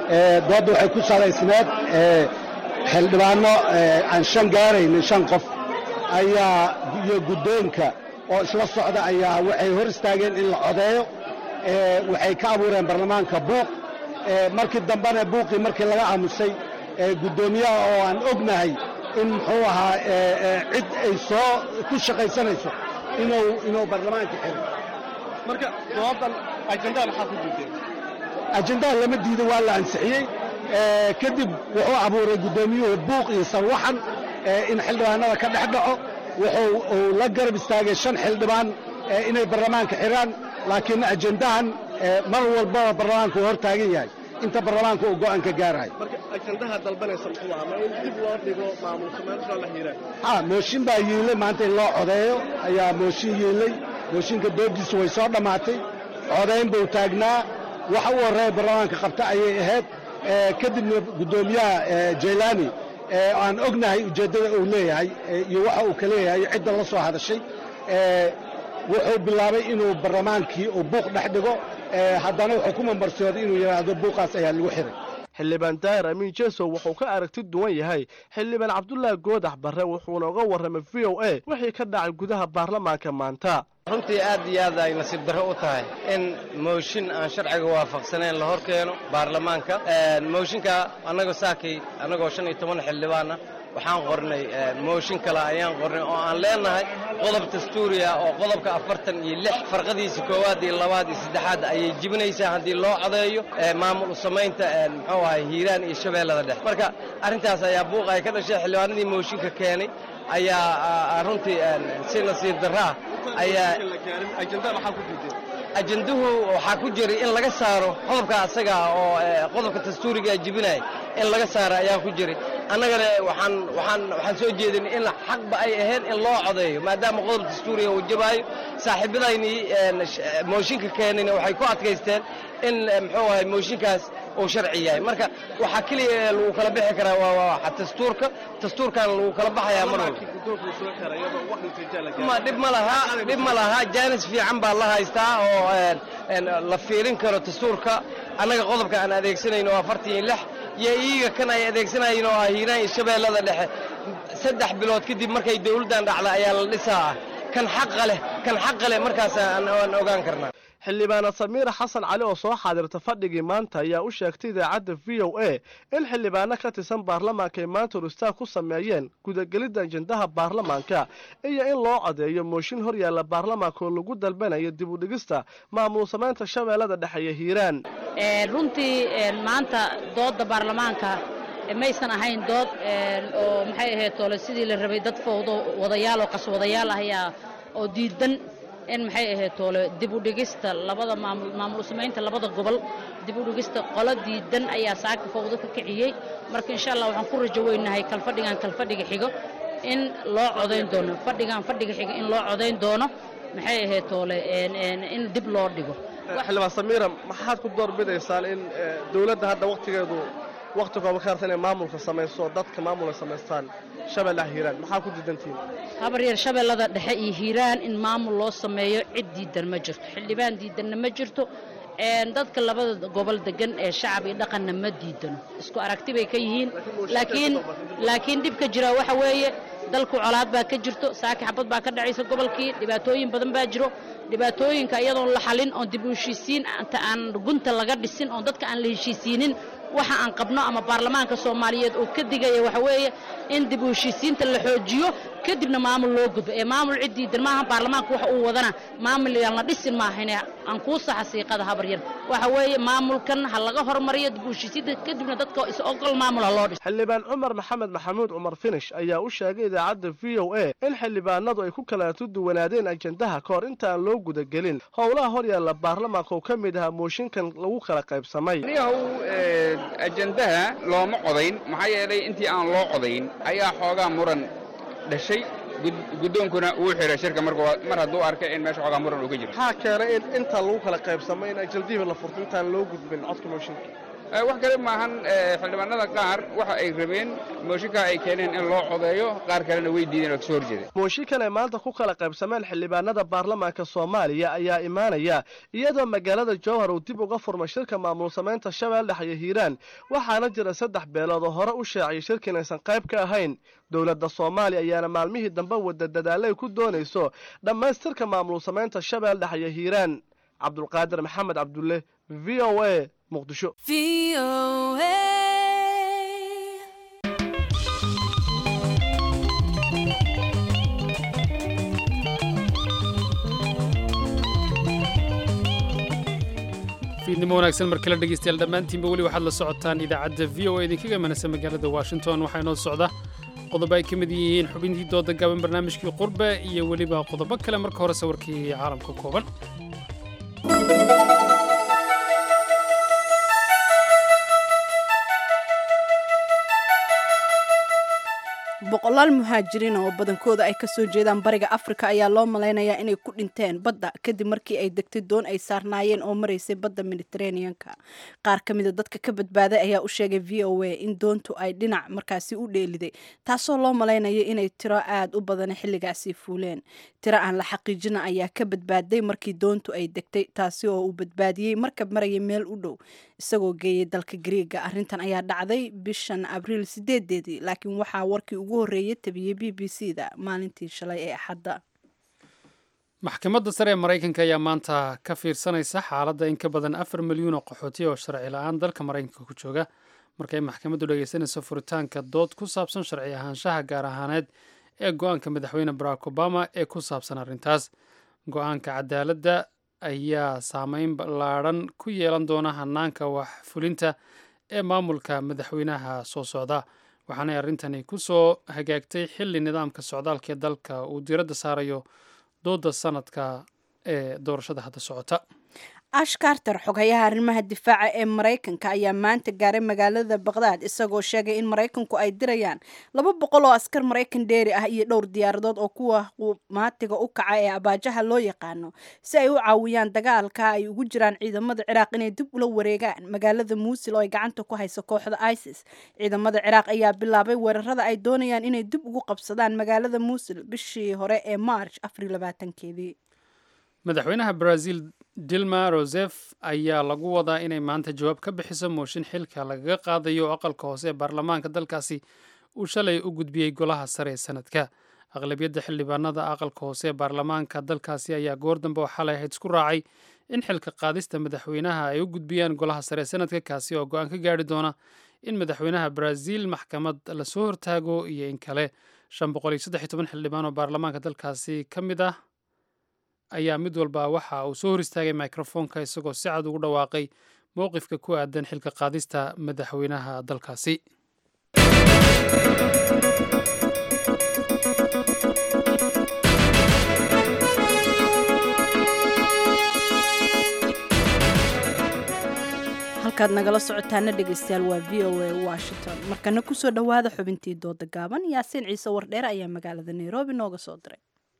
doodda waxay ku salaysneed xildhibaanno aan shan gaaraynin shan qof ayaa iyo guddoonka oo isla socda ayaa waxay hor istaageen in la codeeyo waxay ka abuureen baarlamaanka buuq markii dambena buuqii markii laga aamusay guddoomiyaha oo aan ognahay in muxuu ahaa cid ay soo ku shaqaysanayso inuu inuu baarlamaanka xiro marka doodan ajendaha maxaa ku diideen ajendaha lama diido waa la ansixiyey kadib wuxuu abuuray guddoomiyuhu buuq iyo sarwaxan in xildhibaanada ka dhex dhaco wuxuu uu la garab istaagay shan xildhibaan inay baarlamaanka xiraan laakiin ajendahan mar walbaba baarlamaanka uu hor taagan yahay inta baarlamaanka uu go'aan ka gaarayo marka ajendaha dalbanaysa muxuu ahaa ma in dib loo dhigo maamul samaynta la hiiraan ha mooshin baa yiilay maanta in loo codeeyo ayaa mooshin yiilay mooshinka doodiisu way soo dhammaatay codayn buu taagnaa waxa u horreeya baarlamaanka qabta ayay ahayd kadibna guddoomiyaha jaylaani aan ognahay ujeeddada uu leeyahay iyo waxa uu ka leeyahay cidda la soo hadashay wuxuu bilaabay inuu baarlamaankii uu buuq dhex dhigo haddana wuxuu ku mambarsooday inuu yidhaahdo buuqaas ayaa lagu xiray xildhibaan daahir amiin jesow wuxuu ka aragti duwan yahay xildhibaan cabdulaahi goodax barre wuxuuna uga warramay v o a wixii ka dhacay gudaha baarlamaanka maanta runtii aad iyo aad ay nasiib darro u tahay in mooshin aan sharciga waafaqsanayn la hor keeno baarlamaanka mooshinka annagoo saakay annagoo shan iyo toban xildhibaana waxaan qornay mooshin kale ayaan qornay oo aan leenahay qodob dastuuriya oo qodobka afartan iyo lix farqadiisa koowaad iyo labaad iyo saddexaad ayay jibinaysaa haddii loo codeeyo maamul u samaynta muxuu ahay hiiraan iyo shabeellada dhex marka arrintaas ayaa buuq ay ka dhashay xildhibaanadii mooshinka keenay ayaa runtii si nasiib darro ah ayaa ajenduhu waxaa ku jiray in laga saaro qodobka asaga oo qodobka dastuuriga jibinaya in laga saaro ayaa ku jiray annagana waxaan waxaan waxaan soo jeedin in xaqba ay ahayd in loo codeeyo maadaama qodob dastuuriga uu jabaayo saaxiibadaynii mooshinka keenayna waxay ku adkaysteen in muxuu ahay mooshinkaas uu sharci yahay marka waxaa keliya lagu kala bixi karaa waa dastuurka dastuurkan lagu kala baxayaa mar walba dhib ma laha dhib ma laha jaanis fiican baa la haystaa oo la fiirin karo dastuurka annaga qodobka aan adeegsanayno waa afartan iyo lix iyo iyaga kan ay adeegsanayeen oo ah hiiraan iyo shabeellada dhexe saddex bilood kadib markay dawladdan dhacda ayaa la dhisaa kan xaqa leh kan xaqa leh markaas aan ogaan karnaa xildhibaana samiira xasan cali oo soo xaadirta fadhigii maanta ayaa u sheegtay idaacadda v o a in xildhibaano ka tirsan baarlamaanka ay maanta horistaag ku sameeyeen gudagelidda ajendaha baarlamaanka iyo in loo codeeyo mooshin hor yaalla baarlamaanka oo lagu dalbanayo dib u dhigista maamul samaynta shabeellada dhexe iyo hiiraan runtii maanta doodda baarlamaanka maysan ahayn dood oo maxay ahayd toole sidii la rabay dad fowdo wadayaal oo qaswadayaal ah ayaa oo diidan in maxay ahayd toole dib u dhigista labada maamul maamul samaynta labada gobol dib u dhigista qolo diidan ayaa saaka fowdo ka kiciyey marka insha allah waxaan ku rajo weynahay kalfadhigan kalfadhiga xigo in loo codayn doono fadhigan fadhiga xigo in loo codayn doono maxay ahayd toole in dib loo dhigo xildhibaan samiira maxaad ku doorbidaysaan in dowladda hadda wakhtigeedu wakhti kooba ka harta inay maamulka samayso dadka maamul ay samaystaan shabeellaha hiiraan maxaa ku diidantihiin habar yar shabeellada dhexe iyo hiiraan in maamul loo sameeyo cid diidan ma jirto xildhibaan diidanna ma jirto dadka labada gobol degan ee shacab iyo dhaqanna ma diidano isku aragti bay ka yihiin laakiin laakiin dhibka jira waxa weeye dalku colaad baa ka jirto saaki xabad baa ka dhacaysa gobolkii dhibaatooyin badan baa jiro dhibaatooyinka iyadoon la xalin oon dib u heshiisiin inta aan gunta laga dhisin oon dadka aan la heshiisiinin waxa aan qabno ama baarlamaanka soomaaliyeed oo ka digaya waxa weeye in dib u heshiisiinta la xoojiyo kadibna maamul loo gudbo ee maamul cid diidan maaha baarlamaanka waxa uu wadana maamul yaan la dhisin maahane aan kuu saxa siiqada habar yar waxa weeye maamulkan ha laga hormariyo dib u heshiisiinta kadibna dadka is ogol maamul ha loo dhiso xildhibaan cumar maxamed maxamuud cumar finish ayaa u sheegay idaacadda v o a in xildhibaanadu ay ku kala duwanaadeen ajendaha ka hor inta aan loo gudagelin howlaha hor yaalla baarlamaanka oo ka mid ahaa mooshinkan lagu kala qaybsamay ajendaha looma codayn maxaa yeelay intii aan loo codayn ayaa xoogaa muran dhashay guddoonkuna uu xiray shirka mar hadduu arkay in meesha xoogaa muran uu ka jiro maxaa keenay in inta lagu kala qaybsamay in ajendihiiba la furto intaan loo gudbin codka mooshinka wax kale maahan xildhibaanada qaar waxa ay rabeen mooshinka ay keeneen in loo codeeyo qaar kalena way diideen oo kasoo horjeeda mooshinkan ay maanta ku kala qaybsameen xildhibaanada baarlamaanka soomaaliya ayaa imaanaya iyadoo magaalada jowhar uu dib uga furmay shirka maamul samaynta shabeelle dhex iyo hiiraan waxaana jira saddex beelood oo hore u shaaciyay shirka inaysan qayb ka ahayn dowladda soomaaliya ayaana maalmihii dambe wada dadaalla ay ku doonayso dhammaystirka maamul samaynta shabeelle dhex iyo hiiraan cabdulqaadir maxamed cabdulle v o a muqdisho fiidnimo wanaagsan mar kale dhegeystayaal dhammaantiinba weli waxaad la socotaan idaacadda v o a idinkaga manasa magaalada washington waxaa inoo socda qodobo ay ka mid yihiin xubintii dooda gaaban barnaamijkii qurbe iyo weliba qodobo kale marka hore sawirkii caalamka kooban boqolaal muhaajiriin oo badankooda ay kasoo jeedaan bariga afrika ayaa loo malaynayaa inay ku dhinteen badda kadib markii ay degtay doon ay saarnaayeen oo maraysay badda mediteraneanka qaar ka mida dadka ka badbaaday ayaa u sheegay v o a in doontu ay dhinac markaasi u dheeliday taasoo loo malaynaya inay tiro aada u badana xilligaasi fuuleen tiro aan la xaqiijina ayaa ka badbaaday markii doontu ay degtay taasi oo uu badbaadiyey markab maraya meel u dhow isagoo geeyay dalka griiga arrintan ayaa dhacday bishan abriil sideedeedii laakiin waxaa warkii ugu horreeyay tabiyey b b c da maalintii shalay ee axadda maxkamadda sare ee maraykanka ayaa maanta ka fiirsanaysa xaaladda in ka badan afar milyuun oo qaxooti oo sharci la-aan dalka maraykanka ku jooga markay maxkamaddu dhegaysanayso furitaanka dood ku saabsan sharci ahaanshaha gaar ahaaneed ee go-aanka madaxweyne barack obama ee ku saabsan arrintaas go-aanka cadaaladda ayaa saameyn ballaadhan ku yeelan doona hanaanka wax fulinta ee maamulka madaxweynaha soo socda waxaanay arrintani ku soo hagaagtay xilli nidaamka socdaalka ee dalka uu diiradda saarayo dooda sanadka ee doorashada hadda socota ash carter xoghayaha arrimaha difaaca ee maraykanka ayaa maanta gaaray magaalada baqdaad isagoo sheegay in maraykanku ay dirayaan laba boqol oo askar maraykan dheeri ah iyo dhowr diyaaradood oo kuwa qumaatiga u kaca ee abaajaha loo yaqaano si ay u caawiyaan dagaalka ay ugu jiraan ciidamada ciraaq inay dib ula wareegaan magaalada muusil oo ay gacanta ku hayso kooxda isis ciidamada ciraaq ayaa bilaabay weerarada ay doonayaan inay dib ugu qabsadaan magaalada muusil bishii hore ee march afar labaatankeedii madaxweynaha brazil dilma rosef ayaa lagu wadaa inay maanta jawaab ka bixiso mooshin xilka lagaga qaadayo aqalka hoose ee baarlamaanka dalkaasi uu shalay u gudbiyey golaha sare ee sanadka aqlabiyadda xildhibaanada aqalka hoose ee baarlamaanka dalkaasi ayaa goor dambe oo xalay ahayd isku raacay in xilka qaadista madaxweynaha ay u gudbiyaan golaha sare ee sanadka kaasi oo go-aan ka gaari doona in madaxweynaha brazil maxkamad lasoo hortaago iyo in kale shan boqol iyo saddex iyo toban xildhibaan oo baarlamaanka dalkaasi ka mid ah ayaa mid walba waxa uu soo hor istaagay microfoonka isagoo si cad ugu dhawaaqay mowqifka ku aadan xilka qaadista madaxweynaha dalkaasi halkaad nagala socotaana dhegeystayaal waa v o a washington markana kusoo dhowaada xubintii dooda gaaban yaasiin ciise wardheer ayaa magaalada nairobi nooga soo diray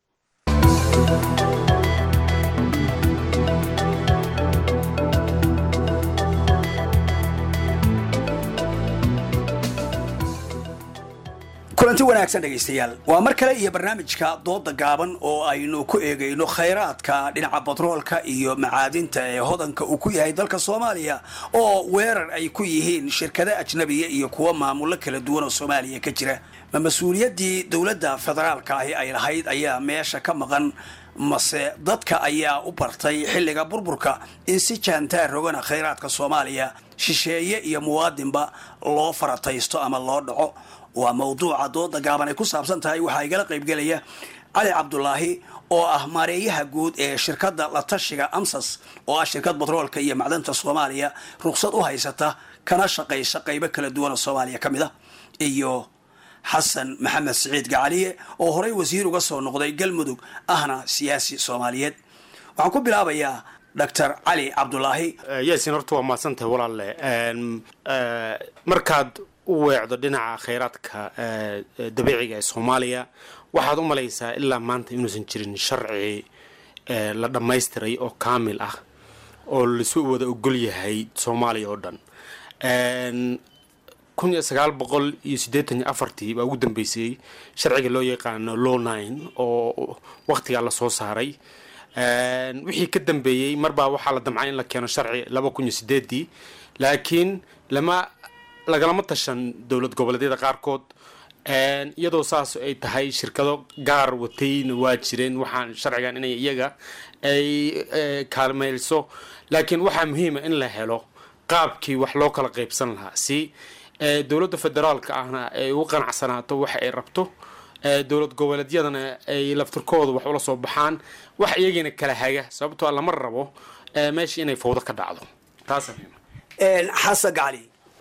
kulanti wanaagsan dhegaystayaal waa mar kale iyo barnaamijka dooda gaaban oo aynu ku eegayno khayraadka dhinaca batroolka iyo macaadinta ee hodanka uu ku yahay dalka soomaaliya oo weerar ay ku yihiin shirkado ajnabiya iyo kuwa maamulo kala duwan oo soomaaliya ka jira ma mas-uuliyaddii dowladda federaalka ahi ay lahayd ayaa meesha ka maqan mase dadka ayaa u bartay xilliga burburka in si jaantaar rogana khayraadka soomaaliya shisheeye iyo muwaadinba loo farataysto ama loo dhaco waa mawduuca dooda gaaban ay ku saabsan tahay waxaa igala qaybgelaya cali cabdulaahi oo ah maareeyaha guud ee shirkadda la tashiga amsas oo ah shirkad batroolka iyo macdanta soomaaliya ruqsad u haysata kana shaqaysa qaybo kala duwan oo soomaaliya ka mid a iyo xasan maxamed siciid gacaliye oo horey wasiir uga soo noqday galmudug ahna siyaasi soomaaliyeed waxaan ku bilaabayaa doctor cali cabdulaahi yasin horta waa mahadsantahay walaalle markaad u weecdo dhinaca khayraadka dabiiciga ee soomaaliya waxaad u malaysaa ilaa maanta inuusan jirin sharci la dhammaystiray oo kaamil ah oo lasu wada ogol yahay soomaaliya oo dhan kun iyo sagaal boqol iyo siddeetan iyo afartii baa ugu dambeysay sharciga loo yaqaano law nine oo waktigaa lasoo saaray wixii ka dambeeyey marbaa waxaa la damcay in la keeno sharci laba kun iyo sideedii laakiin lama lagalama tashan dowlad goboleedyada qaarkood iyadoo saas ay tahay shirkado gaar watayna waa jireen waxaan sharcigan inay iyaga ay kaalmeyso laakiin waxaa muhiima in la helo qaabkii wax loo kala qaybsan lahaa si dowladda federaalka ahna ay ugu qanacsanaato waxa ay rabto dowlad goboleedyadana ay laftirkooda wax ula soo baxaan wax iyagiina kala haga sababtoo lama rabo meesha inay fawdo ka dhacdo taas xasan gacali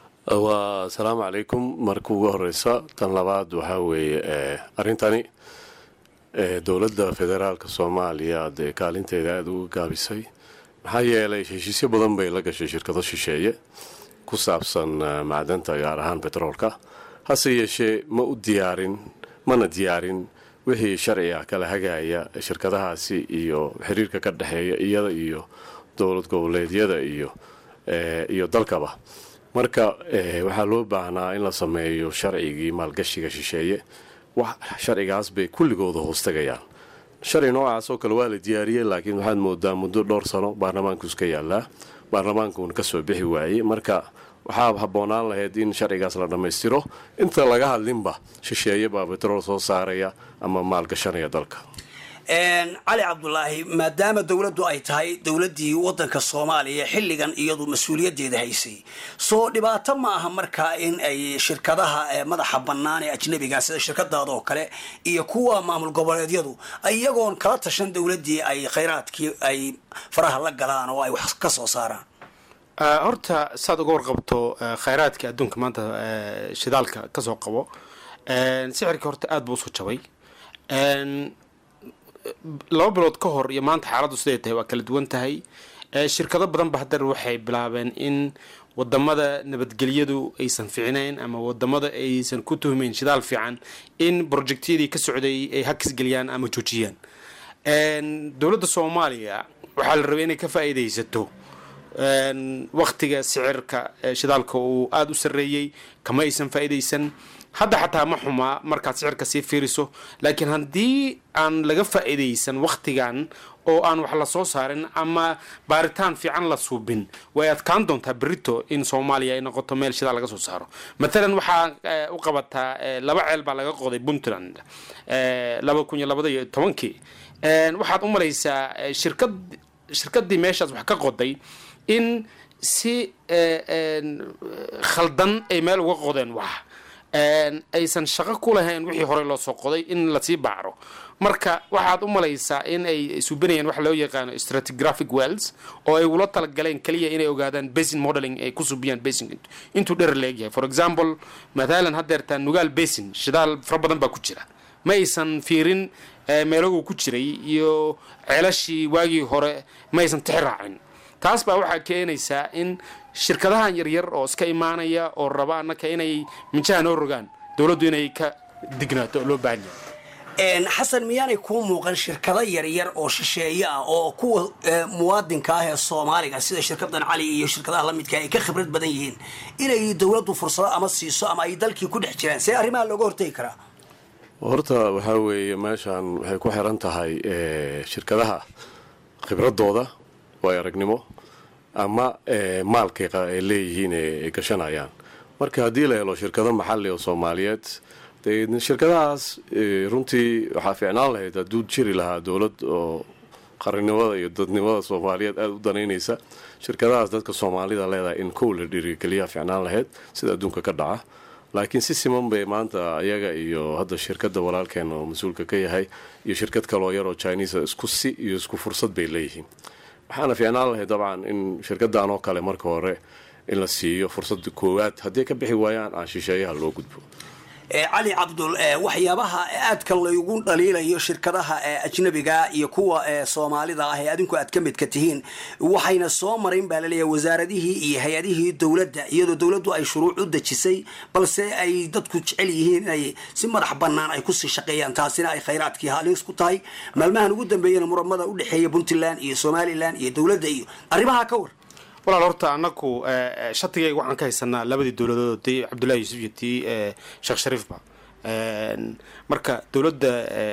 waa asalaamu calaykum marka ugu horeysa tan labaad waxaa weeye arrintani dowladda federaalka soomaaliya dee kaalinteeda aada uga gaabisay maxaa yeelay heshiisyo badan bay la gashay shirkado shisheeye ku saabsan macdanta gaar ahaan betroolka hase yeeshee ma u diyaarin mana diyaarin wixii sharci ah kala hagaya shirkadahaasi iyo xiriirka ka dhexeeya iyada iyo dowlad goboleedyada iyo iyo dalkaba marka waxaa loo baahnaa in la sameeyo sharcigii maalgashiga shisheeye wax sharcigaas bay kulligooda hoostagayaan sharci noocaas oo kale waa la diyaariyey laakiin waxaad moodaa muddo dhowr sano baarlamaanku iska yaallaa baarlamaankuuna kasoo bixi waayey marka waxaa habboonaan lahayd in sharcigaas la dhammaystiro inta laga hadlinba shisheeye baa betrool soo saaraya ama maalgashanaya dalka cali cabdulaahi maadaama dowladdu ay tahay dowladdii waddanka soomaaliya xilligan iyadu mas-uuliyaddeeda haysay soo dhibaato ma aha markaa in ay shirkadaha madaxa bannaan ee ajnabiga sida shirkadaada oo kale iyo kuwa maamul goboleedyadu iyagoon kala tashan dowladdii ay khayraadkii ay faraha la galaan oo ay wax ka soo saaraan horta saad uga warqabto khayraadka adduunka maanta shidaalka kasoo qabo sixirka horta aada buu usoo jabay laba bilood ka hor iyo maanta xaaladdu siday tahay waa kala duwan tahay shirkado badan ba haddar waxay bilaabeen in wadamada nabadgelyadu aysan ficnayn ama wadamada aysan ku tuhmayn shidaal fiican in projectyadii ka socday ay hakis geliyaan ama joojiyaan dowladda soomaaliya waxaa la rabay inay ka faa'iidaysato waktiga sicirka shidaalka uu aada u sarreeyey kama aysan faa'iidaysan hadda xataa ma xumaa markaad sicirka sii fiiriso laakiin haddii aan laga faa'iidaysan waktigan oo aan wax la soo saarin ama baaritaan fiican la suubin way adkaan doontaa berito in soomaaliya ay noqoto meel shidaal laga soo saaro matalan waxaa u qabataa laba ceel baa laga qoday puntland laba kun iyo labada iyo tobankii waxaad u malaysaa shirkad shirkadii meeshaas wax ka qoday in si khaldan ay meel uga qodeen wax aysan shaqo ku lahayn wixii horey loo soo qoday in lasii baacro marka waxaad u malaysaa in ay suubinayaan waxa loo yaqaano stratigraphic wells oo ay ula talagaleen keliya inay ogaadaan basin modeling ay ku subiyaan basin intuu dherer leegyahay for example mathalan haddeertaa nugaal basin shidaal fara badan baa ku jira ma aysan fiirin meelaguu ku jiray iyo ceelashii waagii hore ma aysan tixi raacin taas baa waxaa keenaysaa in shirkadahan yaryar oo iska imaanaya oo raba annaka inay minjaha noo rogaan dowladdu inay ka dignaato oo loo baahan yahay xasan miyaanay kuu muuqan shirkado yaryar oo shisheeye ah oo kuwa muwaadinka ah ee soomaaliga sida shirkadan cali iyo shirkadaha lamidka ay ka khibrad badan yihiin inay dowladdu fursado ama siiso ama ay dalkii ku dhex jiraan see arrimaha looga hortegi karaa horta waxaa weeye meeshan waxay ku xiran tahay shirkadaha khibradooda waay aragnimo ama maalkay ay leeyihiin ay gashanayaan marka haddii la helo shirkado maxali oo soomaaliyeed de shirkadahaas runtii waxaa fiicnaan lahayd hadduu jiri lahaa dowlad oo qarannimada iyo dadnimada soomaaliyeed aada u danaynaysa shirkadahaas dadka soomaalida leedahay in kow la dhiirigeliyaa fiicnaan lahayd sida adduunka ka dhaca laakiin si siman bay maanta iyaga iyo hadda shirkadda walaalkeen oo mas-uulka ka yahay iyo shirkad kaloo yar oo chinisa isku si iyo isku fursad bay leeyihiin waxaana fiicnaan lahayd dabcan in shirkaddan oo kale marka hore in la siiyo fursadda koowaad hadday ka bixi waayaan aan shisheeyaha loo gudbo cali cabdul waxyaabaha aadka laygu dhaliilayo shirkadaha ajnabiga iyo kuwa soomaalida ah ee adinku aad ka midka tihiin waxayna soo marayn baa laleeyahay wasaaradihii iyo hay-adihii dowladda iyadoo dowladdu ay shuruuc u dejisay balse ay dadku jecel yihiin inay si madax bannaan ay kusii shaqeeyaan taasina ay khayraadkii halis ku tahay maalmahan ugu dambeeyana muramada u dhexeeya puntland iyo somalilan iyo dowladda iyo arrimaha ka war walaal horta anaku shatigayga waxaan ka haysanaa labadii dowladood tii cabdullahi yuusuf iyo tii sheekh shariifba marka dowladda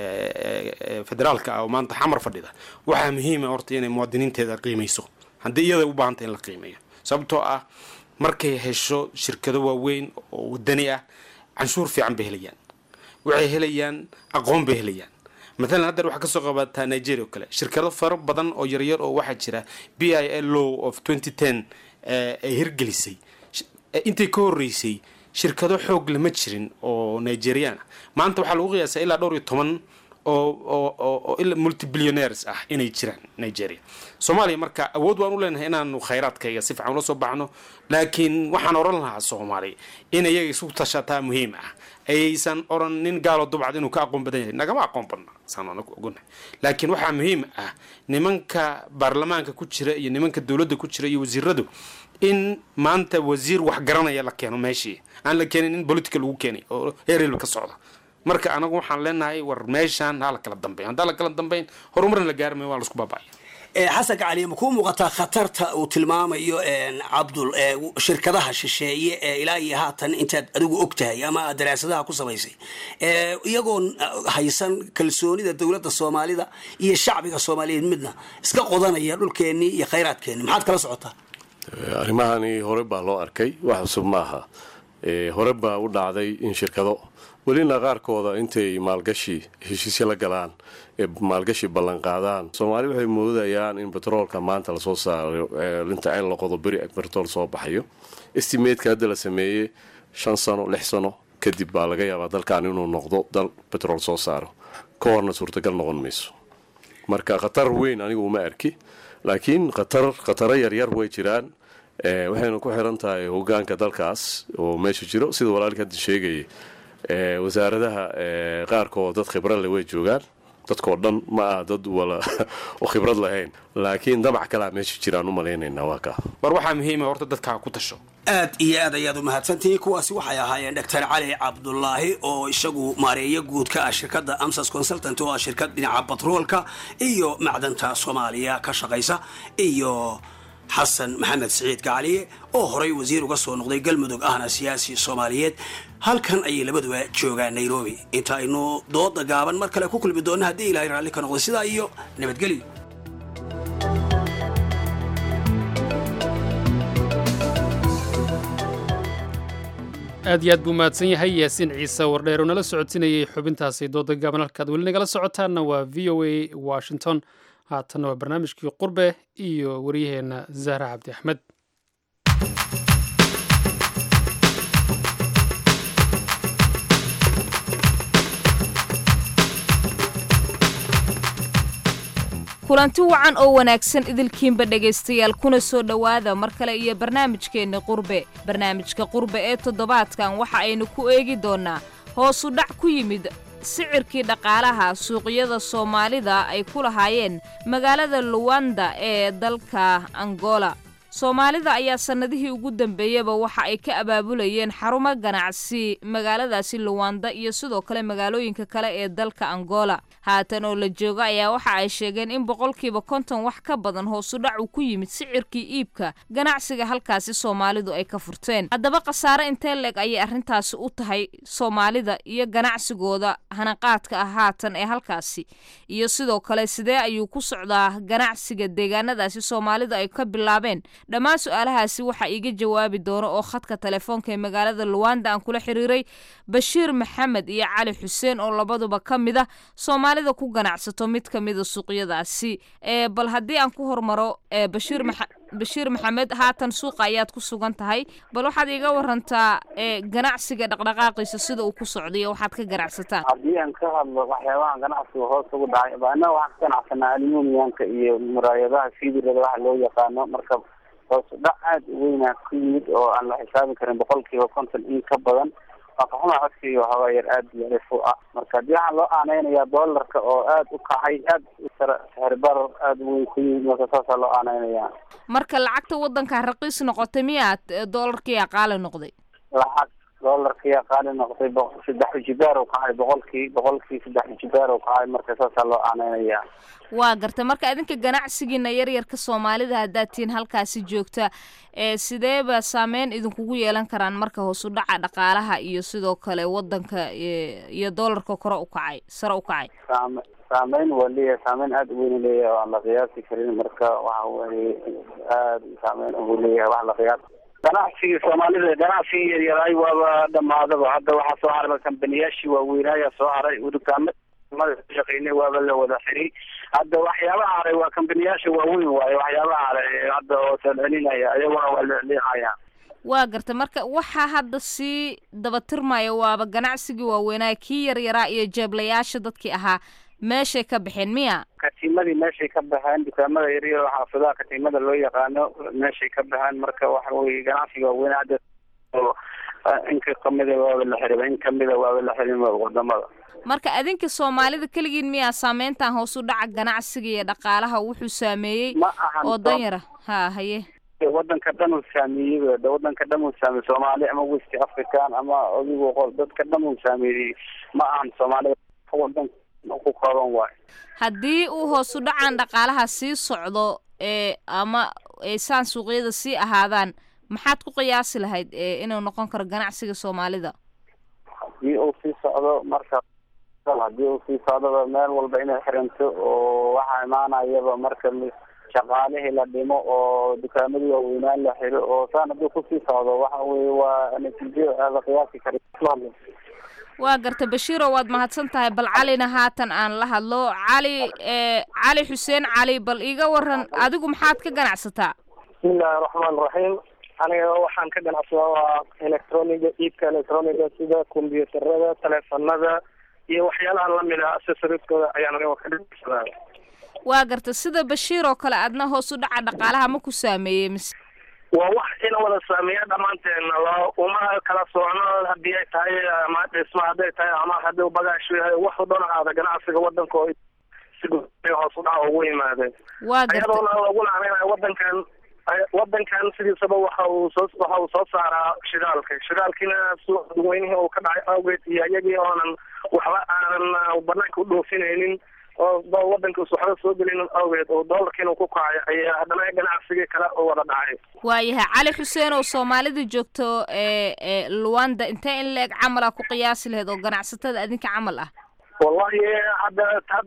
federaalka ah oo maanta xamar fadhida waxaa muhiima horta inay muwaadiniinteeda qiimayso haddii iyada u baahanta in la qiimeeyo sababtoo ah markay hesho shirkado waaweyn oo wadani ah canshuur fiican bay helayaan waxay helayaan aqoon bay helayaan maalan haddeer waxaa kasoo qabataa nigeria oo kale shirkado faro badan oo yaryar oo waxaa jira b i l law of twenty ten ay hirgelisay intay ka horeysay shirkado xoog lama jirin oo nigerian ah maanta waxaa lagu qiyaasaa ilaa dhowr iyo toban oo oo multibillionaires ah inay jiraan nigeria soomaaliya marka awood waan u leenahay inaanu khayraadkayga si fiican ula soo baxno laakiin waxaan oran lahaa soomaaliya in iyaga isu tashataa muhiim ah aysan oran nin gaalo dubcad inuu ka aqoon badan yahay nagama aqoon badna saan anagu ogonahay laakiin waxaa muhiim ah nimanka baarlamaanka ku jira iyo nimanka dowladda ku jira iyo wasiiradu in maanta wasiir wax garanaya la keeno meeshii aan la keenin in politica lagu keenay oo heerelba ka socda marka anagu waxaan leenahay war meeshaan ha la kala dambeyn haddaan la kala dambeyn horumarna la gaarmay waa laisku baaba'aya xasan gacali ma kuu muuqataa khatarta uu tilmaamayo cabdul shirkadaha shisheeye ee ilaa iyo haatan intaad adigu og tahay ama aad daraasadaha ku samaysay iyagoon haysan kalsoonida dowladda soomaalida iyo shacbiga soomaaliyeed midna iska qodanaya dhulkeennii iyo khayraadkeenni maxaad kala socotaa arrimahani hore baa loo arkay wax cusub maaha hore baa u dhacday in shirkado welina qaarkooda intay maalgashi heshiisyo la galaan ee maalgashi ballanqaadaan soomaali waxay moodayaan in betroolka maanta lasoo saaro inta ceel la qodo beri betrol soo baxayo estimateska hadda la sameeyey shan sano lix sano kadib baa laga yaabaa dalkan inuu noqdo dal betrol soo saaro ka horna suurtagal noqon mayso marka khatar weyn anigu uma arki laakiin khatar khataro yaryar way jiraan waxayna ku xiran tahay hogaanka dalkaas oo meesha jiro sida walaalka hadda sheegayay wasaaradaha qaarkood dad khibrad leh way joogaan dadkoo dhan ma ah dad wala oo khibrad lahayn laakiin damac kalea meesha jiraan u malaynaynaa waa kaa war waxaa muhiima horta dadkaa ku tasho aad iyo aad ayaad u mahadsantihiin kuwaasi waxay ahaayeen doctor cali cabdulaahi oo isagu maareeyo guud ka ah shirkadda amsas consultant oo ah shirkad dhinaca batroolka iyo macdanta soomaaliya ka shaqaysa iyo xasan maxamed siciid gacaliye oo horay wasiir uga soo noqday galmudug ahna siyaasi soomaaliyeed halkan ayay labaduba joogaan nairobi inta aynu dooda gaaban mar kale ku kulmi doonna haddii ilaahay raalli ka noqday sidaa iyo nabadgelyo aad iyo aad buu mahadsan yahay yaasiin ciise wardheer oo nala socodsinayay xubintaasi dooda gaaban halkaad weli nagala socotaanna waa v o a washington haatanna waa barnaamijkii qurbe iyo waryaheenna zahra cabdi axmed kulanti wacan oo wanaagsan idilkiinba dhegaystayaal kuna soo dhowaada mar kale iyo barnaamijkeenna qurbe barnaamijka qurbe ee toddobaadkan waxa aynu ku eegi doonnaa hoosu dhac ku yimid sicirkii dhaqaalaha suuqyada soomaalida ay ku lahaayeen magaalada luwanda ee dalka angola soomaalida ayaa sannadihii ugu dambeeyaba waxa ay ka abaabulayeen xarumo ganacsi magaaladaasi luwanda iyo sidoo kale magaalooyinka kale ee dalka angola haatan oo la jooga ayaa waxa ay sheegeen in boqolkiiba konton wax ka badan hoosudhac uu ku yimid sicirkii iibka ganacsiga halkaasi soomaalidu ay ka furteen haddaba khasaare intee leeg ayay arrintaasi u tahay soomaalida iyo ganacsigooda hanaqaadka ah haatan ee halkaasi iyo sidoo kale sidee ayuu ku socdaa ganacsiga deegaanadaasi soomaalida ay ka bilaabeen dhammaan su-aalahaasi waxaa iiga jawaabi doono oo khadka telefoonka ee magaalada luwanda aan kula xiriiray bashiir maxamed iyo cali xuseen oo labaduba ka mid a soomaalida ku ganacsato mid ka mida suuqyadaasi bal haddii aan ku hormaro bashiir bashiir maxamed haatan suuqa ayaad ku sugan tahay bal waxaad iiga warantaa ganacsiga dhaqdhaqaaqiisa sida uu ku socday waxaad ka ganacsataan haddii aan ka hadlo waxyaabaha ganacsiga hoos ugu dhacay annaga waxaan ka ganacsanaa aluminiumka iyo muraayadaha fidirada waxa loo yaqaano marka hoos dhac aada u weynaa ku yimid oo aan la xisaabi karin boqolkiiba konton in ka badan waa kaxuma codsiga waxoogaa yar aada iyo alif u ah marka haddii waxaan loo aaneynayaa doolarka oo aada u kacay aada u sar sixirbarar aada u weyn ku yimid marka saasaa loo aaneynayaa marka lacagta waddanka raqiis noqotay miyaad doolarkii aqaali noqday lacag doolarkiyaa qaali noqday boq- saddex jibaar uu kacay boqolkii boqolkii saddex jibaar uu kacay marka saasaa loo aaneynaya waa garta marka idinka ganacsigiina yaryarka soomaalida haddaad tihiin halkaasi joogta ee sideeba saameyn idinkugu yeelan karaan marka hoos u dhaca dhaqaalaha iyo sidoo kale wadanka ee, iyo doolarka kore u kacay sare u kacay saame saameyn waa leeyahay saameyn aada u weyn u leeyahay oo aan la qiyaasi karin marka waxa weye aada saameyn ugu leeyahay wax la qiyaas ganacsigii soomaalida ganacsigii yaryaraay waaba dhamaadaba hadda waxaa soo haray kambaniyaashii waaweynaayaa soo haray dukaamada shaqeynay waaba la wada xiray hadda waxyaabaha haray waa kambaniyaasha waaweyn waaye waxyaabaha haray hadda oo salcelinaya iyaguna waa leexaya waa garta marka waxaa hadda sii dabatirmaya waaba ganacsigii waaweynaa kii yaryaraa iyo jeeblayaasha dadkii ahaa meeshay ka baxeen miya katiimadii meeshay ka baxeen dukaamada yaryar oo xaafadaha katiimada loo yaqaano meeshay ka baxeen marka waxa weye ganacsiga waaweyn hadda oo in ka kamida waaba la xiray in kamida waaba la xirin wadamada marka adinka soomaalida keligiin miyaa saameyntan hoos u dhaca ganacsiga iyo dhaqaalaha wuxuu saameeyey ma ahan oo danyara ha haye wadanka dhan uu saameeyey de wadanka dhan uu saameeyey soomaali ama west african ama adigu qol dadka dhan uu saameeyey ma ahan soomaalida wadan ku kooban waayo haddii uu hoos u dhacan dhaqaalaha sii socdo ee ama ay saan suuqyada sii ahaadaan maxaad ku qiyaasi lahayd ee inuu noqon karo ganacsiga soomaalida haddii uu sii socdo marka haddii uu sii socdoba meel walba inay xiranto oo waxaa imaanayaba marka shaqaalihii la dhimo oo dukaamadii waaweynaan la xiro oo saan haddii kusii socdo waxa weye waa natiijo aada qiyaasi karin waa garta bashiiro waad mahadsan tahay bal calina haatan aan la hadlo cali ee cali xuseen cali bal iiga waran adigu maxaad ka ganacsataa bismillahi raxmaan raxiim aniga waxaan ka ganacsadaa waa electroniga iibka electroniga sida kombyuutarada teleefanada iyo waxyaalaha lamid ah accessorieskooda ayaan aniga ka ganacsadaa waa garta sida bashiir oo kale adna hoos u dhaca dhaqaalaha ma ku saameeyey mise waa wax ina wada saameeya dhammaanteena lo uma kala socno haddii ay tahay ama dhisma hadday tahay ama haddii bagaashu yahay wax u dhan ahaada ganacsiga wadanka oo si guud hoos u dhaca ugu yimaadeen waa garta iyadoona lagu nacnaynayo wadankan wadankan sidiisaba waxa uu soo waxa uu soo saaraa shidaalka shidaalkiina suuqa dadweynihii uu ka dhacay awgeed iyo iyagii oonan waxba aanan banaanka u dhoofinaynin oo wadanka waxba soo gelin awgeed oo doolarkiina ku kacay ayaa haddana ganacsigii kale u wada dhacay waayahay cali xuseen oo soomaalida joogto ee ee luwanda intee in la-eg camal a ku qiyaasi lahayd oo ganacsatada adinka camal ah wallahi hadda tad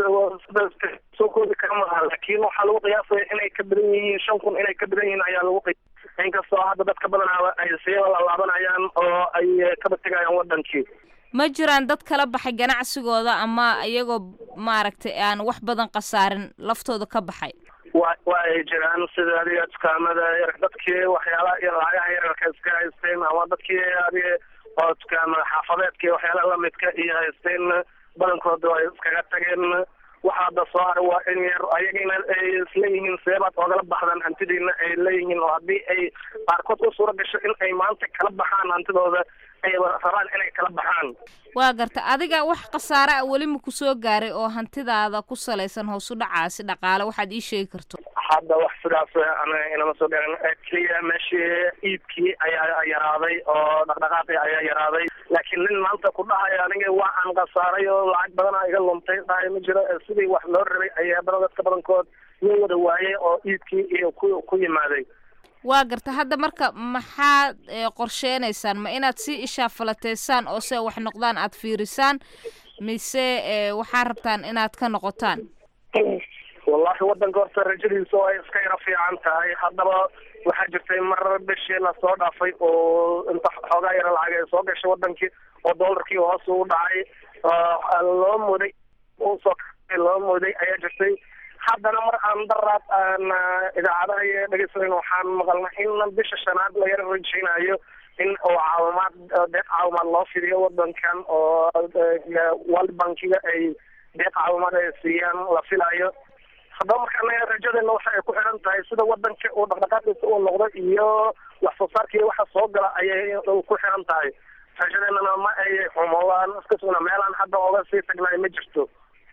soo koodi kara maaha laakiin waxaa lagu qiyaasaya inay ka badan yihiin shan kun inay ka badan yihiin ayaa lagu qiyaasaya inkastoo hadda dadka badanaa ay sii lalaabanayaan oo ay kaba tegayaan wadankii ma jiraan dad kala baxay ganacsigooda ama iyagoo maaragtay aan wax badan khasaarin laftooda ka baxay wa wa ay jiraan sida adiga dukaamada yar dadkii waxyaalaha iyo lacagaha yararka iska haysteen ama dadkii adiga oo dukaamada xaafadeedka iyo waxyaalaha lamidka iyo haysteen badankooda ay iskaga tageen waxa hadda soo haray waa in yar ayagina ay isleeyihiin seebaad oogala baxdaan hantidiina ay leeyihiin oo haddii ay qaarkood u suura gasho in ay maanta kala baxaan hantidooda ay rabaan inay kala baxaan waa garta adiga wax khasaare a weli ma ku soo gaaray oo hantidaada ku salaysan hoos u dhacaasi dhaqaale waxaad ii sheegi karto hadda wax sidaas ana inama soo garin keliya meeshii iibkii ayaa yaraaday oo dhaqdhaqaaqii ayaa yaraaday laakiin nin maanta ku dhahaya aniga waa aan khasaaray oo lacag badana iga luntay dhahay ma jiro sidii wax loo rabay ayaa badan dadka badankood loo wada waayay oo iibkii iyo ku ku yimaaday waa garta hadda marka maxaad qorsheenaysaan ma inaad sii ishaafalateysaan oo se wax noqdaan aad fiirisaan mise waxaa rabtaan inaad ka noqotaan wallahi wadanka horta rajadiisa oo ay iska yaro fiican tahay haddaba waxaa jirtay mar bishii lasoo dhaafay oo inta xoogaa yaro lacag ay soo gashay wadankii oo doolarkii hoos u dhacay loo mooday usoo loo mooday ayaa jirtay haddana mar aan daraad aan idaacadaha iyo dhegeysanan waxaan maqalnay in bisha shanaad la yaro rajeynayo in oo caawimaad deeq caawimaad loo fidiyo wadankan oo world bankiga ay deeq caawimaad ay siiyaan la filayo haddaba marka anaga rajadeena waxa ay ku xiran tahay sida wadanka uu dhaqdhaqaaqiisa uu noqdo iyo wax soo saarka iyo waxa soo gala ayay ku xiran tahay rajadeenana ma ay xumoodaan iskasuna meelaan hadda oga sii tagnaay ma jirto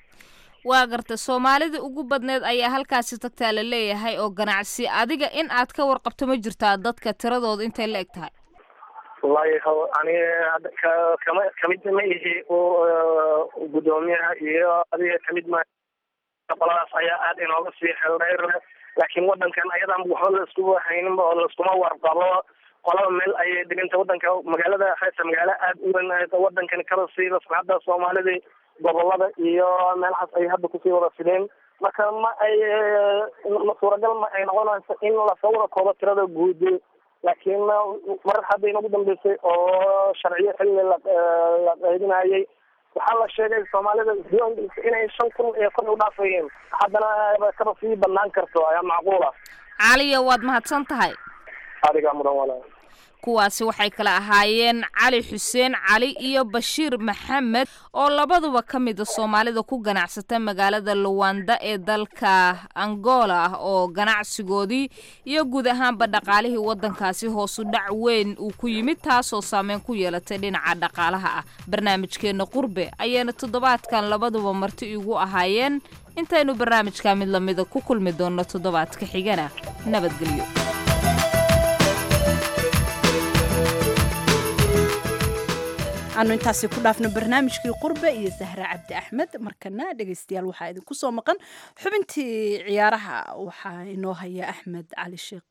waa garta soomaalida ugu badneed ayaa halkaasi tagtaa la leeyahay oo ganacsi adiga in aad ka warqabto ma jirtaa dadka tiradooda intay la eg tahay wallahi ho- ani hadda ka- kama kamid ma ihi u- gudoomiyaha iyo adiga kamid ma qoladaas ayaa aad inooga sii xeldheer laakiin wadankan ayadan waxba la isku hayninba oo laiskuma warqabo qolaba meel ayay dhiganta wadanka magaalada haysa magaalo aad u weyn wadankani kaba siiba sanada soomaalida gobolada iyo meelahaas ay hadda kusii wada fideen marka ma ay ma suuragal ma ay noqonayso in lasoo wada koobo tirada guud laakiin mar hadda inagu dambeysay oo sharciyo xilli la la qaydinayay waxaa la sheegay soomaalida inay shan kun iyo kor u dhaafayeen haddana kaba sii banaan karto ayaa macquula caliya waad mahadsan tahay adigaa mudan walaal kuwaasi waxay kala ahaayeen cali xuseen cali iyo bashiir maxamed oo labaduba ka mida soomaalida ku ganacsata magaalada luwanda ee dalka angola ah oo ganacsigoodii iyo guud ahaanba dhaqaalihii wadankaasi hoosu dhac weyn uu ku yimid taasoo saameyn ku yeelatay dhinaca dhaqaalaha ah barnaamijkeena qurbe ayaana toddobaadkan labaduba marti igu ahaayeen intaynu barnaamijka mid lamida ku kulmi doonno toddobaadka xigana nabadgelyo aanu intaasi ku dhaafno barnaamijkii qurbe iyo sahre cabdi axmed markana dhegaystayaal waxaa idinku soo maqan xubintii ciyaaraha waxaa inoo haya axmed cali sheekh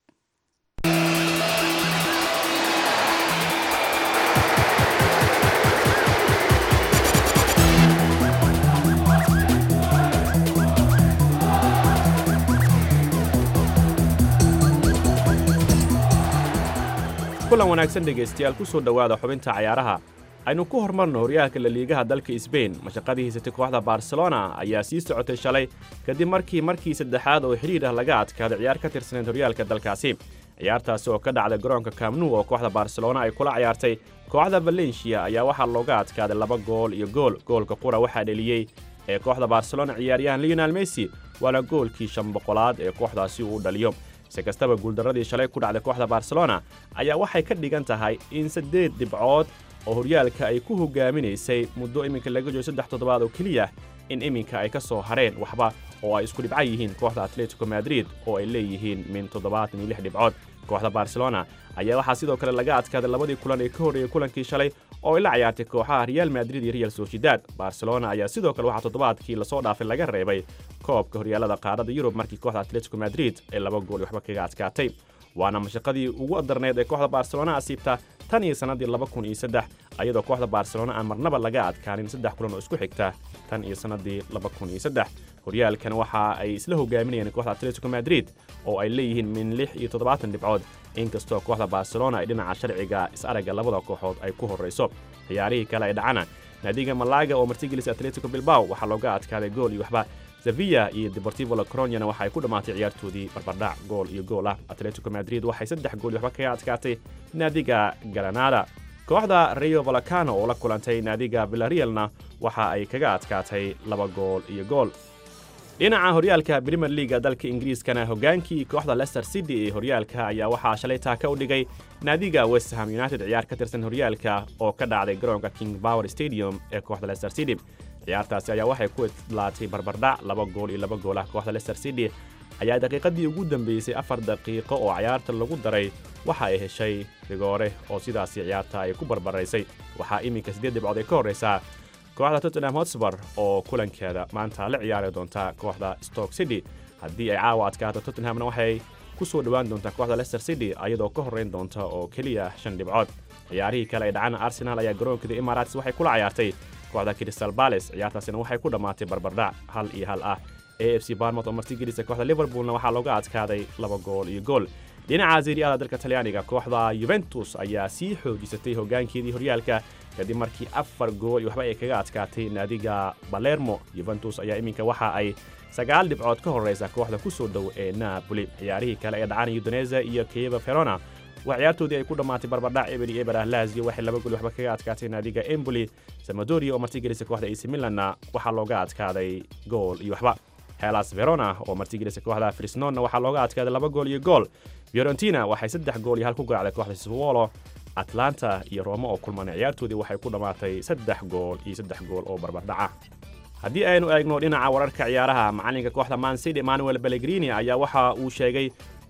kulan wanaagsan dhegaystayaal ku soo dhowaada xubinta cayaaraha aynu ku hormarno horyaalka laliigaha dalka sbain mashaqadii haysatay kooxda barcelona ayaa sii socotay shalay kadib markii markii saddexaad oo xidhiir ah laga adkaaday ciyaar ka tirsaneyd horyaalka dalkaasi ciyaartaasi oo ka dhacday garoonka kamnu oo kooxda barcelona ay kula ciyaartay kooxda valencia ayaa waxaa looga adkaaday laba gool iyo gool goolka qura waxaa dheliyey ee kooxda barcelona ciyaaryahan leonel messi waana goolkii shan boqolaad ee kooxdaasi uu dhaliyo si kastaba guuldarradii shalay ku dhacday kooxda barcelona ayaa waxay ka dhigan tahay in saddeed dhibcood oo horyaalka ay ku hogaaminaysay muddo iminka laga joogo saddex toddobaad oo keliya in iminka ay ka soo hareen waxba oo ay isku dhibca yihiin kooxda atletico madrid oo ay leeyihiin min toddobaatan iyo lix dhibcood kooxda barcelona ayaa waxaa sidoo kale laga adkaaday labadii kulan ee ka horreeyey kulankii shalay oo ay la ciyaartay kooxaha real madrid iyo real sociedad barcelona ayaa sidoo kale waxaa toddobaadkii lasoo dhaafay laga reebay koobka horyaalada qaarada yurub markii kooxda atletico madrid ay laba gool iyo waxba kaga adkaatay waana mashaqadii ugu adarneyd ee kooxda barcelona asiibta tan iyo sannaddii laba kun iyo saddex ayadoo kooxda barcelona aan marnaba laga adkaanin saddex kulan oo isku xigta tan iyo sannaddii laba kun iyo saddex horyaalkan waxa ay isla hogaaminayeen kooxda atletico madrid oo ay leeyihiin min lix iyo toddobaatan dhibcood inkastoo kooxda barcelona ay dhinaca sharciga is-aragga labada kooxood ay ku horrayso ciyaarihii kale ay dhacana naadiga malaga oo martigelisa atletico bilbao waxaa looga adkaaday gool iyo waxba sevilla iyo deportivo lacroniana waxa ay ku dhammaatay ciyaartoodii barbardhac gool iyo gool ah atletico madrid waxay saddex gool iyo waxba kaga adkaatay naadiga granada kooxda rio valacano oo la kulantay naadiga villarealna waxa ay kaga adkaatay laba gool iyo gool dhinaca horyaalka premier leaga dalka ingiriiskana hogaankii kooxda leicester city ee horyaalka ayaa waxaa shalay taaka u dhigay naadiga westham united ciyaar ka tirsan horyaalka oo ka dhacday garoonka king power stadium ee kooxda leicester city ciyaartaasi ayaa waxay ku idlaatay barbardhac laba gool iyo laba gool ah kooxda leicester city ayaa daqiiqadii ugu dambeysay afar daqiiqo oo ciyaarta lagu daray waxa ay heshay rigoore oo sidaasi ciyaarta ay ku barbaraysay waxaa iminka siddeed dhibcood ay ka horraysaa kooxda tottenham hotspur oo kulankeeda maanta la ciyaari doonta kooxda stoke city haddii ay caawa adkaato tottenhamna waxay ku soo dhowaan doontaa kooxda leicester city ayadoo ka horrayn doonta oo keliya shan dhibcood ciyaarihii kale ay dhacana arsenal ayaa garoonkeeda emirates waxay kula ciyaartay kooxda crystal palace ciyaartaasina waxay ku dhammaatay barbardhac hal iyo hal ah a f c barmouth oo martigelisa kooxda liverpoolna waxaa looga adkaaday laba gool iyo gool dhinaca seriada dalka talyaaniga kooxda yuventus ayaa sii xoojisatay hoggaankeedii horyaalka kadib markii afar gool iyo waxba ay kaga adkaatay naadiga balermo yuventus ayaa iminka waxa ay sagaal dhibcood ka horraysa kooxda ku soo dhow ee napoli ciyaarihii kale ee dhacana udoneza iyo kiyeva verona waa ciyaartoodii ay ku dhammaatay barbardhac eber iyo eber ah lazio waxay laba gool waxba kaga adkaatay naadiga emboli samadoria oo martigelisa kooxda ac milanna waxaa looga adkaaday gool iyo waxba helas verona oo martigelisa kooxda frisnonna waxaa looga adkaaday laba gool iyo gool fiorentina waxay saddex gool iyo hal ku garaacday kooxda sassuolo atlanta iyo roma oo kulmana ciyaartoodii waxay ku dhammaatay saddex gool iyo saddex gool oo barbardhaca haddii aynu eegno dhinaca wararka ciyaaraha macalinka kooxda mancity emmanuel bellegrini ayaa waxa uu sheegay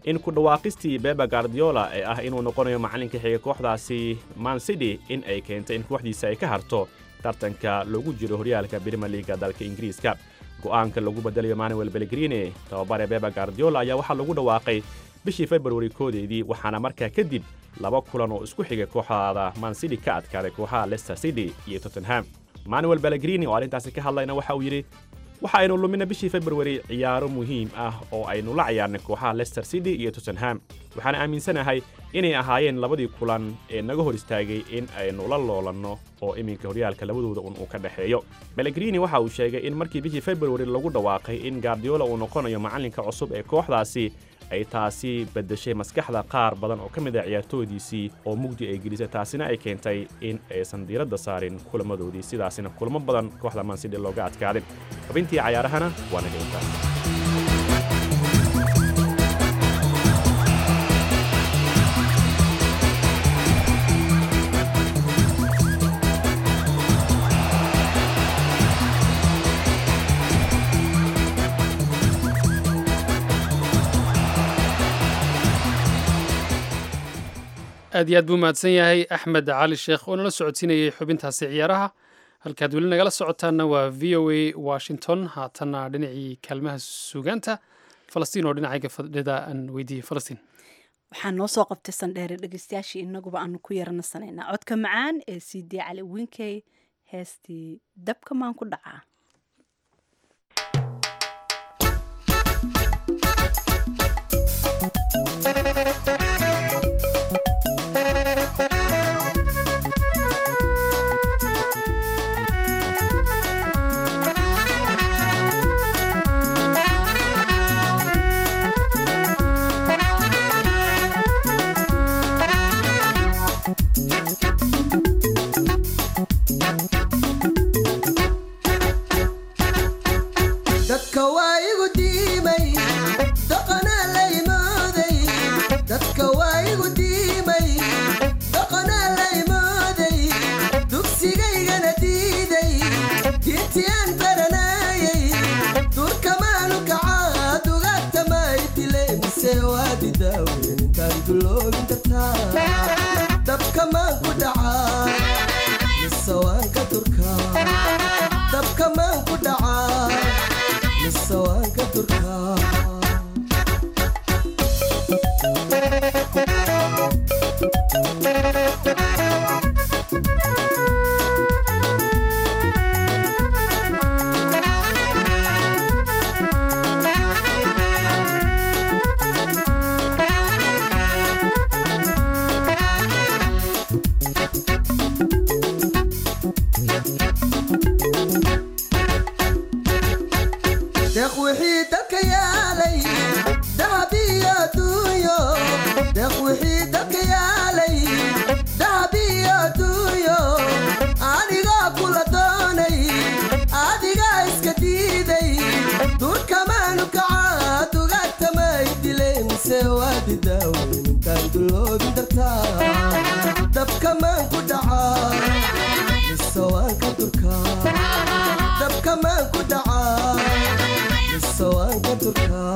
in ku dhawaaqistii beba gardiola ee ah inuu noqonayo macallinka xiga kooxdaasi man city in ay keentay in kooxdiisa ay ka harto tartanka loogu jiro horyaalka brimier liiga dalka ingiriiska go'aanka lagu bedelayo manuel belgrini tababare beba gardiola ayaa waxaa lagu dhawaaqay bishii februari koodeedii waxaana markaa kadib laba kulan oo isku xigay kooxdaada man city ka adkaaday kooxaha leicester city iyo tottenham manuel belgrini oo arrintaasi ka hadlayna waxa uu yidhi waxa aynu lumina bishii februari ciyaaro muhiim ah oo aynu la ciyaarnay kooxaha leicester city iyo tottenham waxaan aaminsanahay inay ahaayeen labadii kulan ee naga hor istaagay in aynu la loolanno oo iminka horyaalka labadooda un uu ka dhexeeyo belgrini waxa uu sheegay in markii bishii februari lagu dhawaaqay in gardiola uu noqonayo macallinka cusub ee kooxdaasi ay taasi beddeshay maskaxda qaar badan oo ka mid ah ciyaartoydiisii oo mugdi ay gelisay taasina ay keentay in aysan diiradda saarin kulamadoodii sidaasina kulamo badan kooxda mansidi looga adkaadin xubintii cayaarahana waa naga intaas aad iyo aad buu mahadsan yahay axmed cali sheekh oo nala socodsiinayay xubintaasi ciyaaraha halkaad weli nagala socotaanna waa v o a washington haatanna dhinacii kaalmaha suugaanta falastiin oo dhinacayga fadhida aan weydiiyey falastiin waxaa noo soo qabtay sandheere dhegeystayaashii inaguba aanu ku yaranasanaynaa codka macaan ee c d cali winkey heestii dabka maan ku dhacaa dadka waa igu diimay dhaqanaa la imooday dadka waa igu diimay dhaqanaa la imooday dugsigaygana diiday diintii aan baranayay durkamaanu kacaa dugaagtamay dile mise waa didaawen intaan duloobin kartaa dabkamaan ku dhacaa mise waan ka durkaa dabkamaan ku dhacaa mise waan ka durkaa deeq wixii dalka yaalay dahab iyo duunyo deeq wixii dalka yaalay dahab iyo duunyo anigaa kula doonay adigaa iska diiday durkamaanu kacaa dugaagtamay dilay mise waa didaawen intaan duloobin dartaa dabkamaan ku dhacaa mise waan ka durkaa dabkamaan ku dhacaa mise waan ka durkaa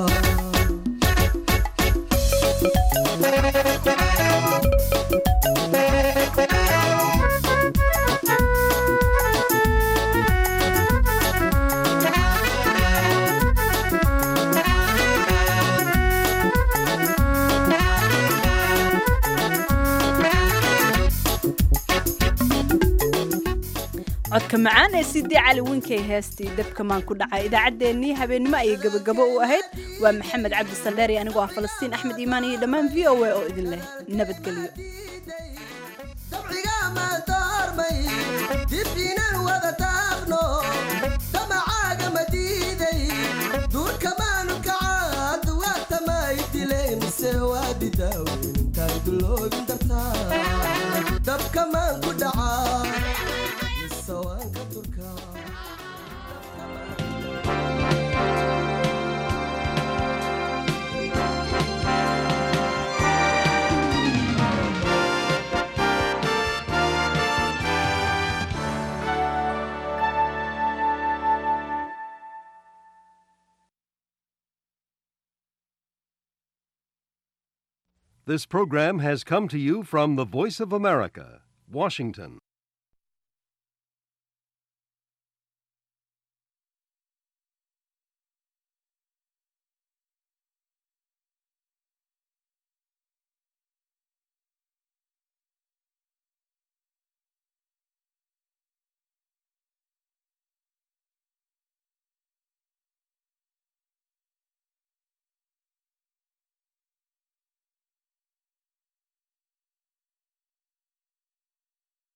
codka macaan ee sidii cali winkey heestii dabka maan ku dhacay idaacaddeenii habeennimo ayay gebagabo u ahayd waa maxamed cabdi saldheeri anigoo ah falastiin axmed iimaan iyo dhammaan v o a oo idin leh nabadgelyo dabcigaama doormay dib inaan wada taaqno damacaaga ma diiday duurkamaanu kacaa duwaagtamay dilay mise waa didaawen intaan duloobin dartaa dabkamaan ku dhacaa mise waan ka durkaa This program has come to you from the Voice of America, Washington.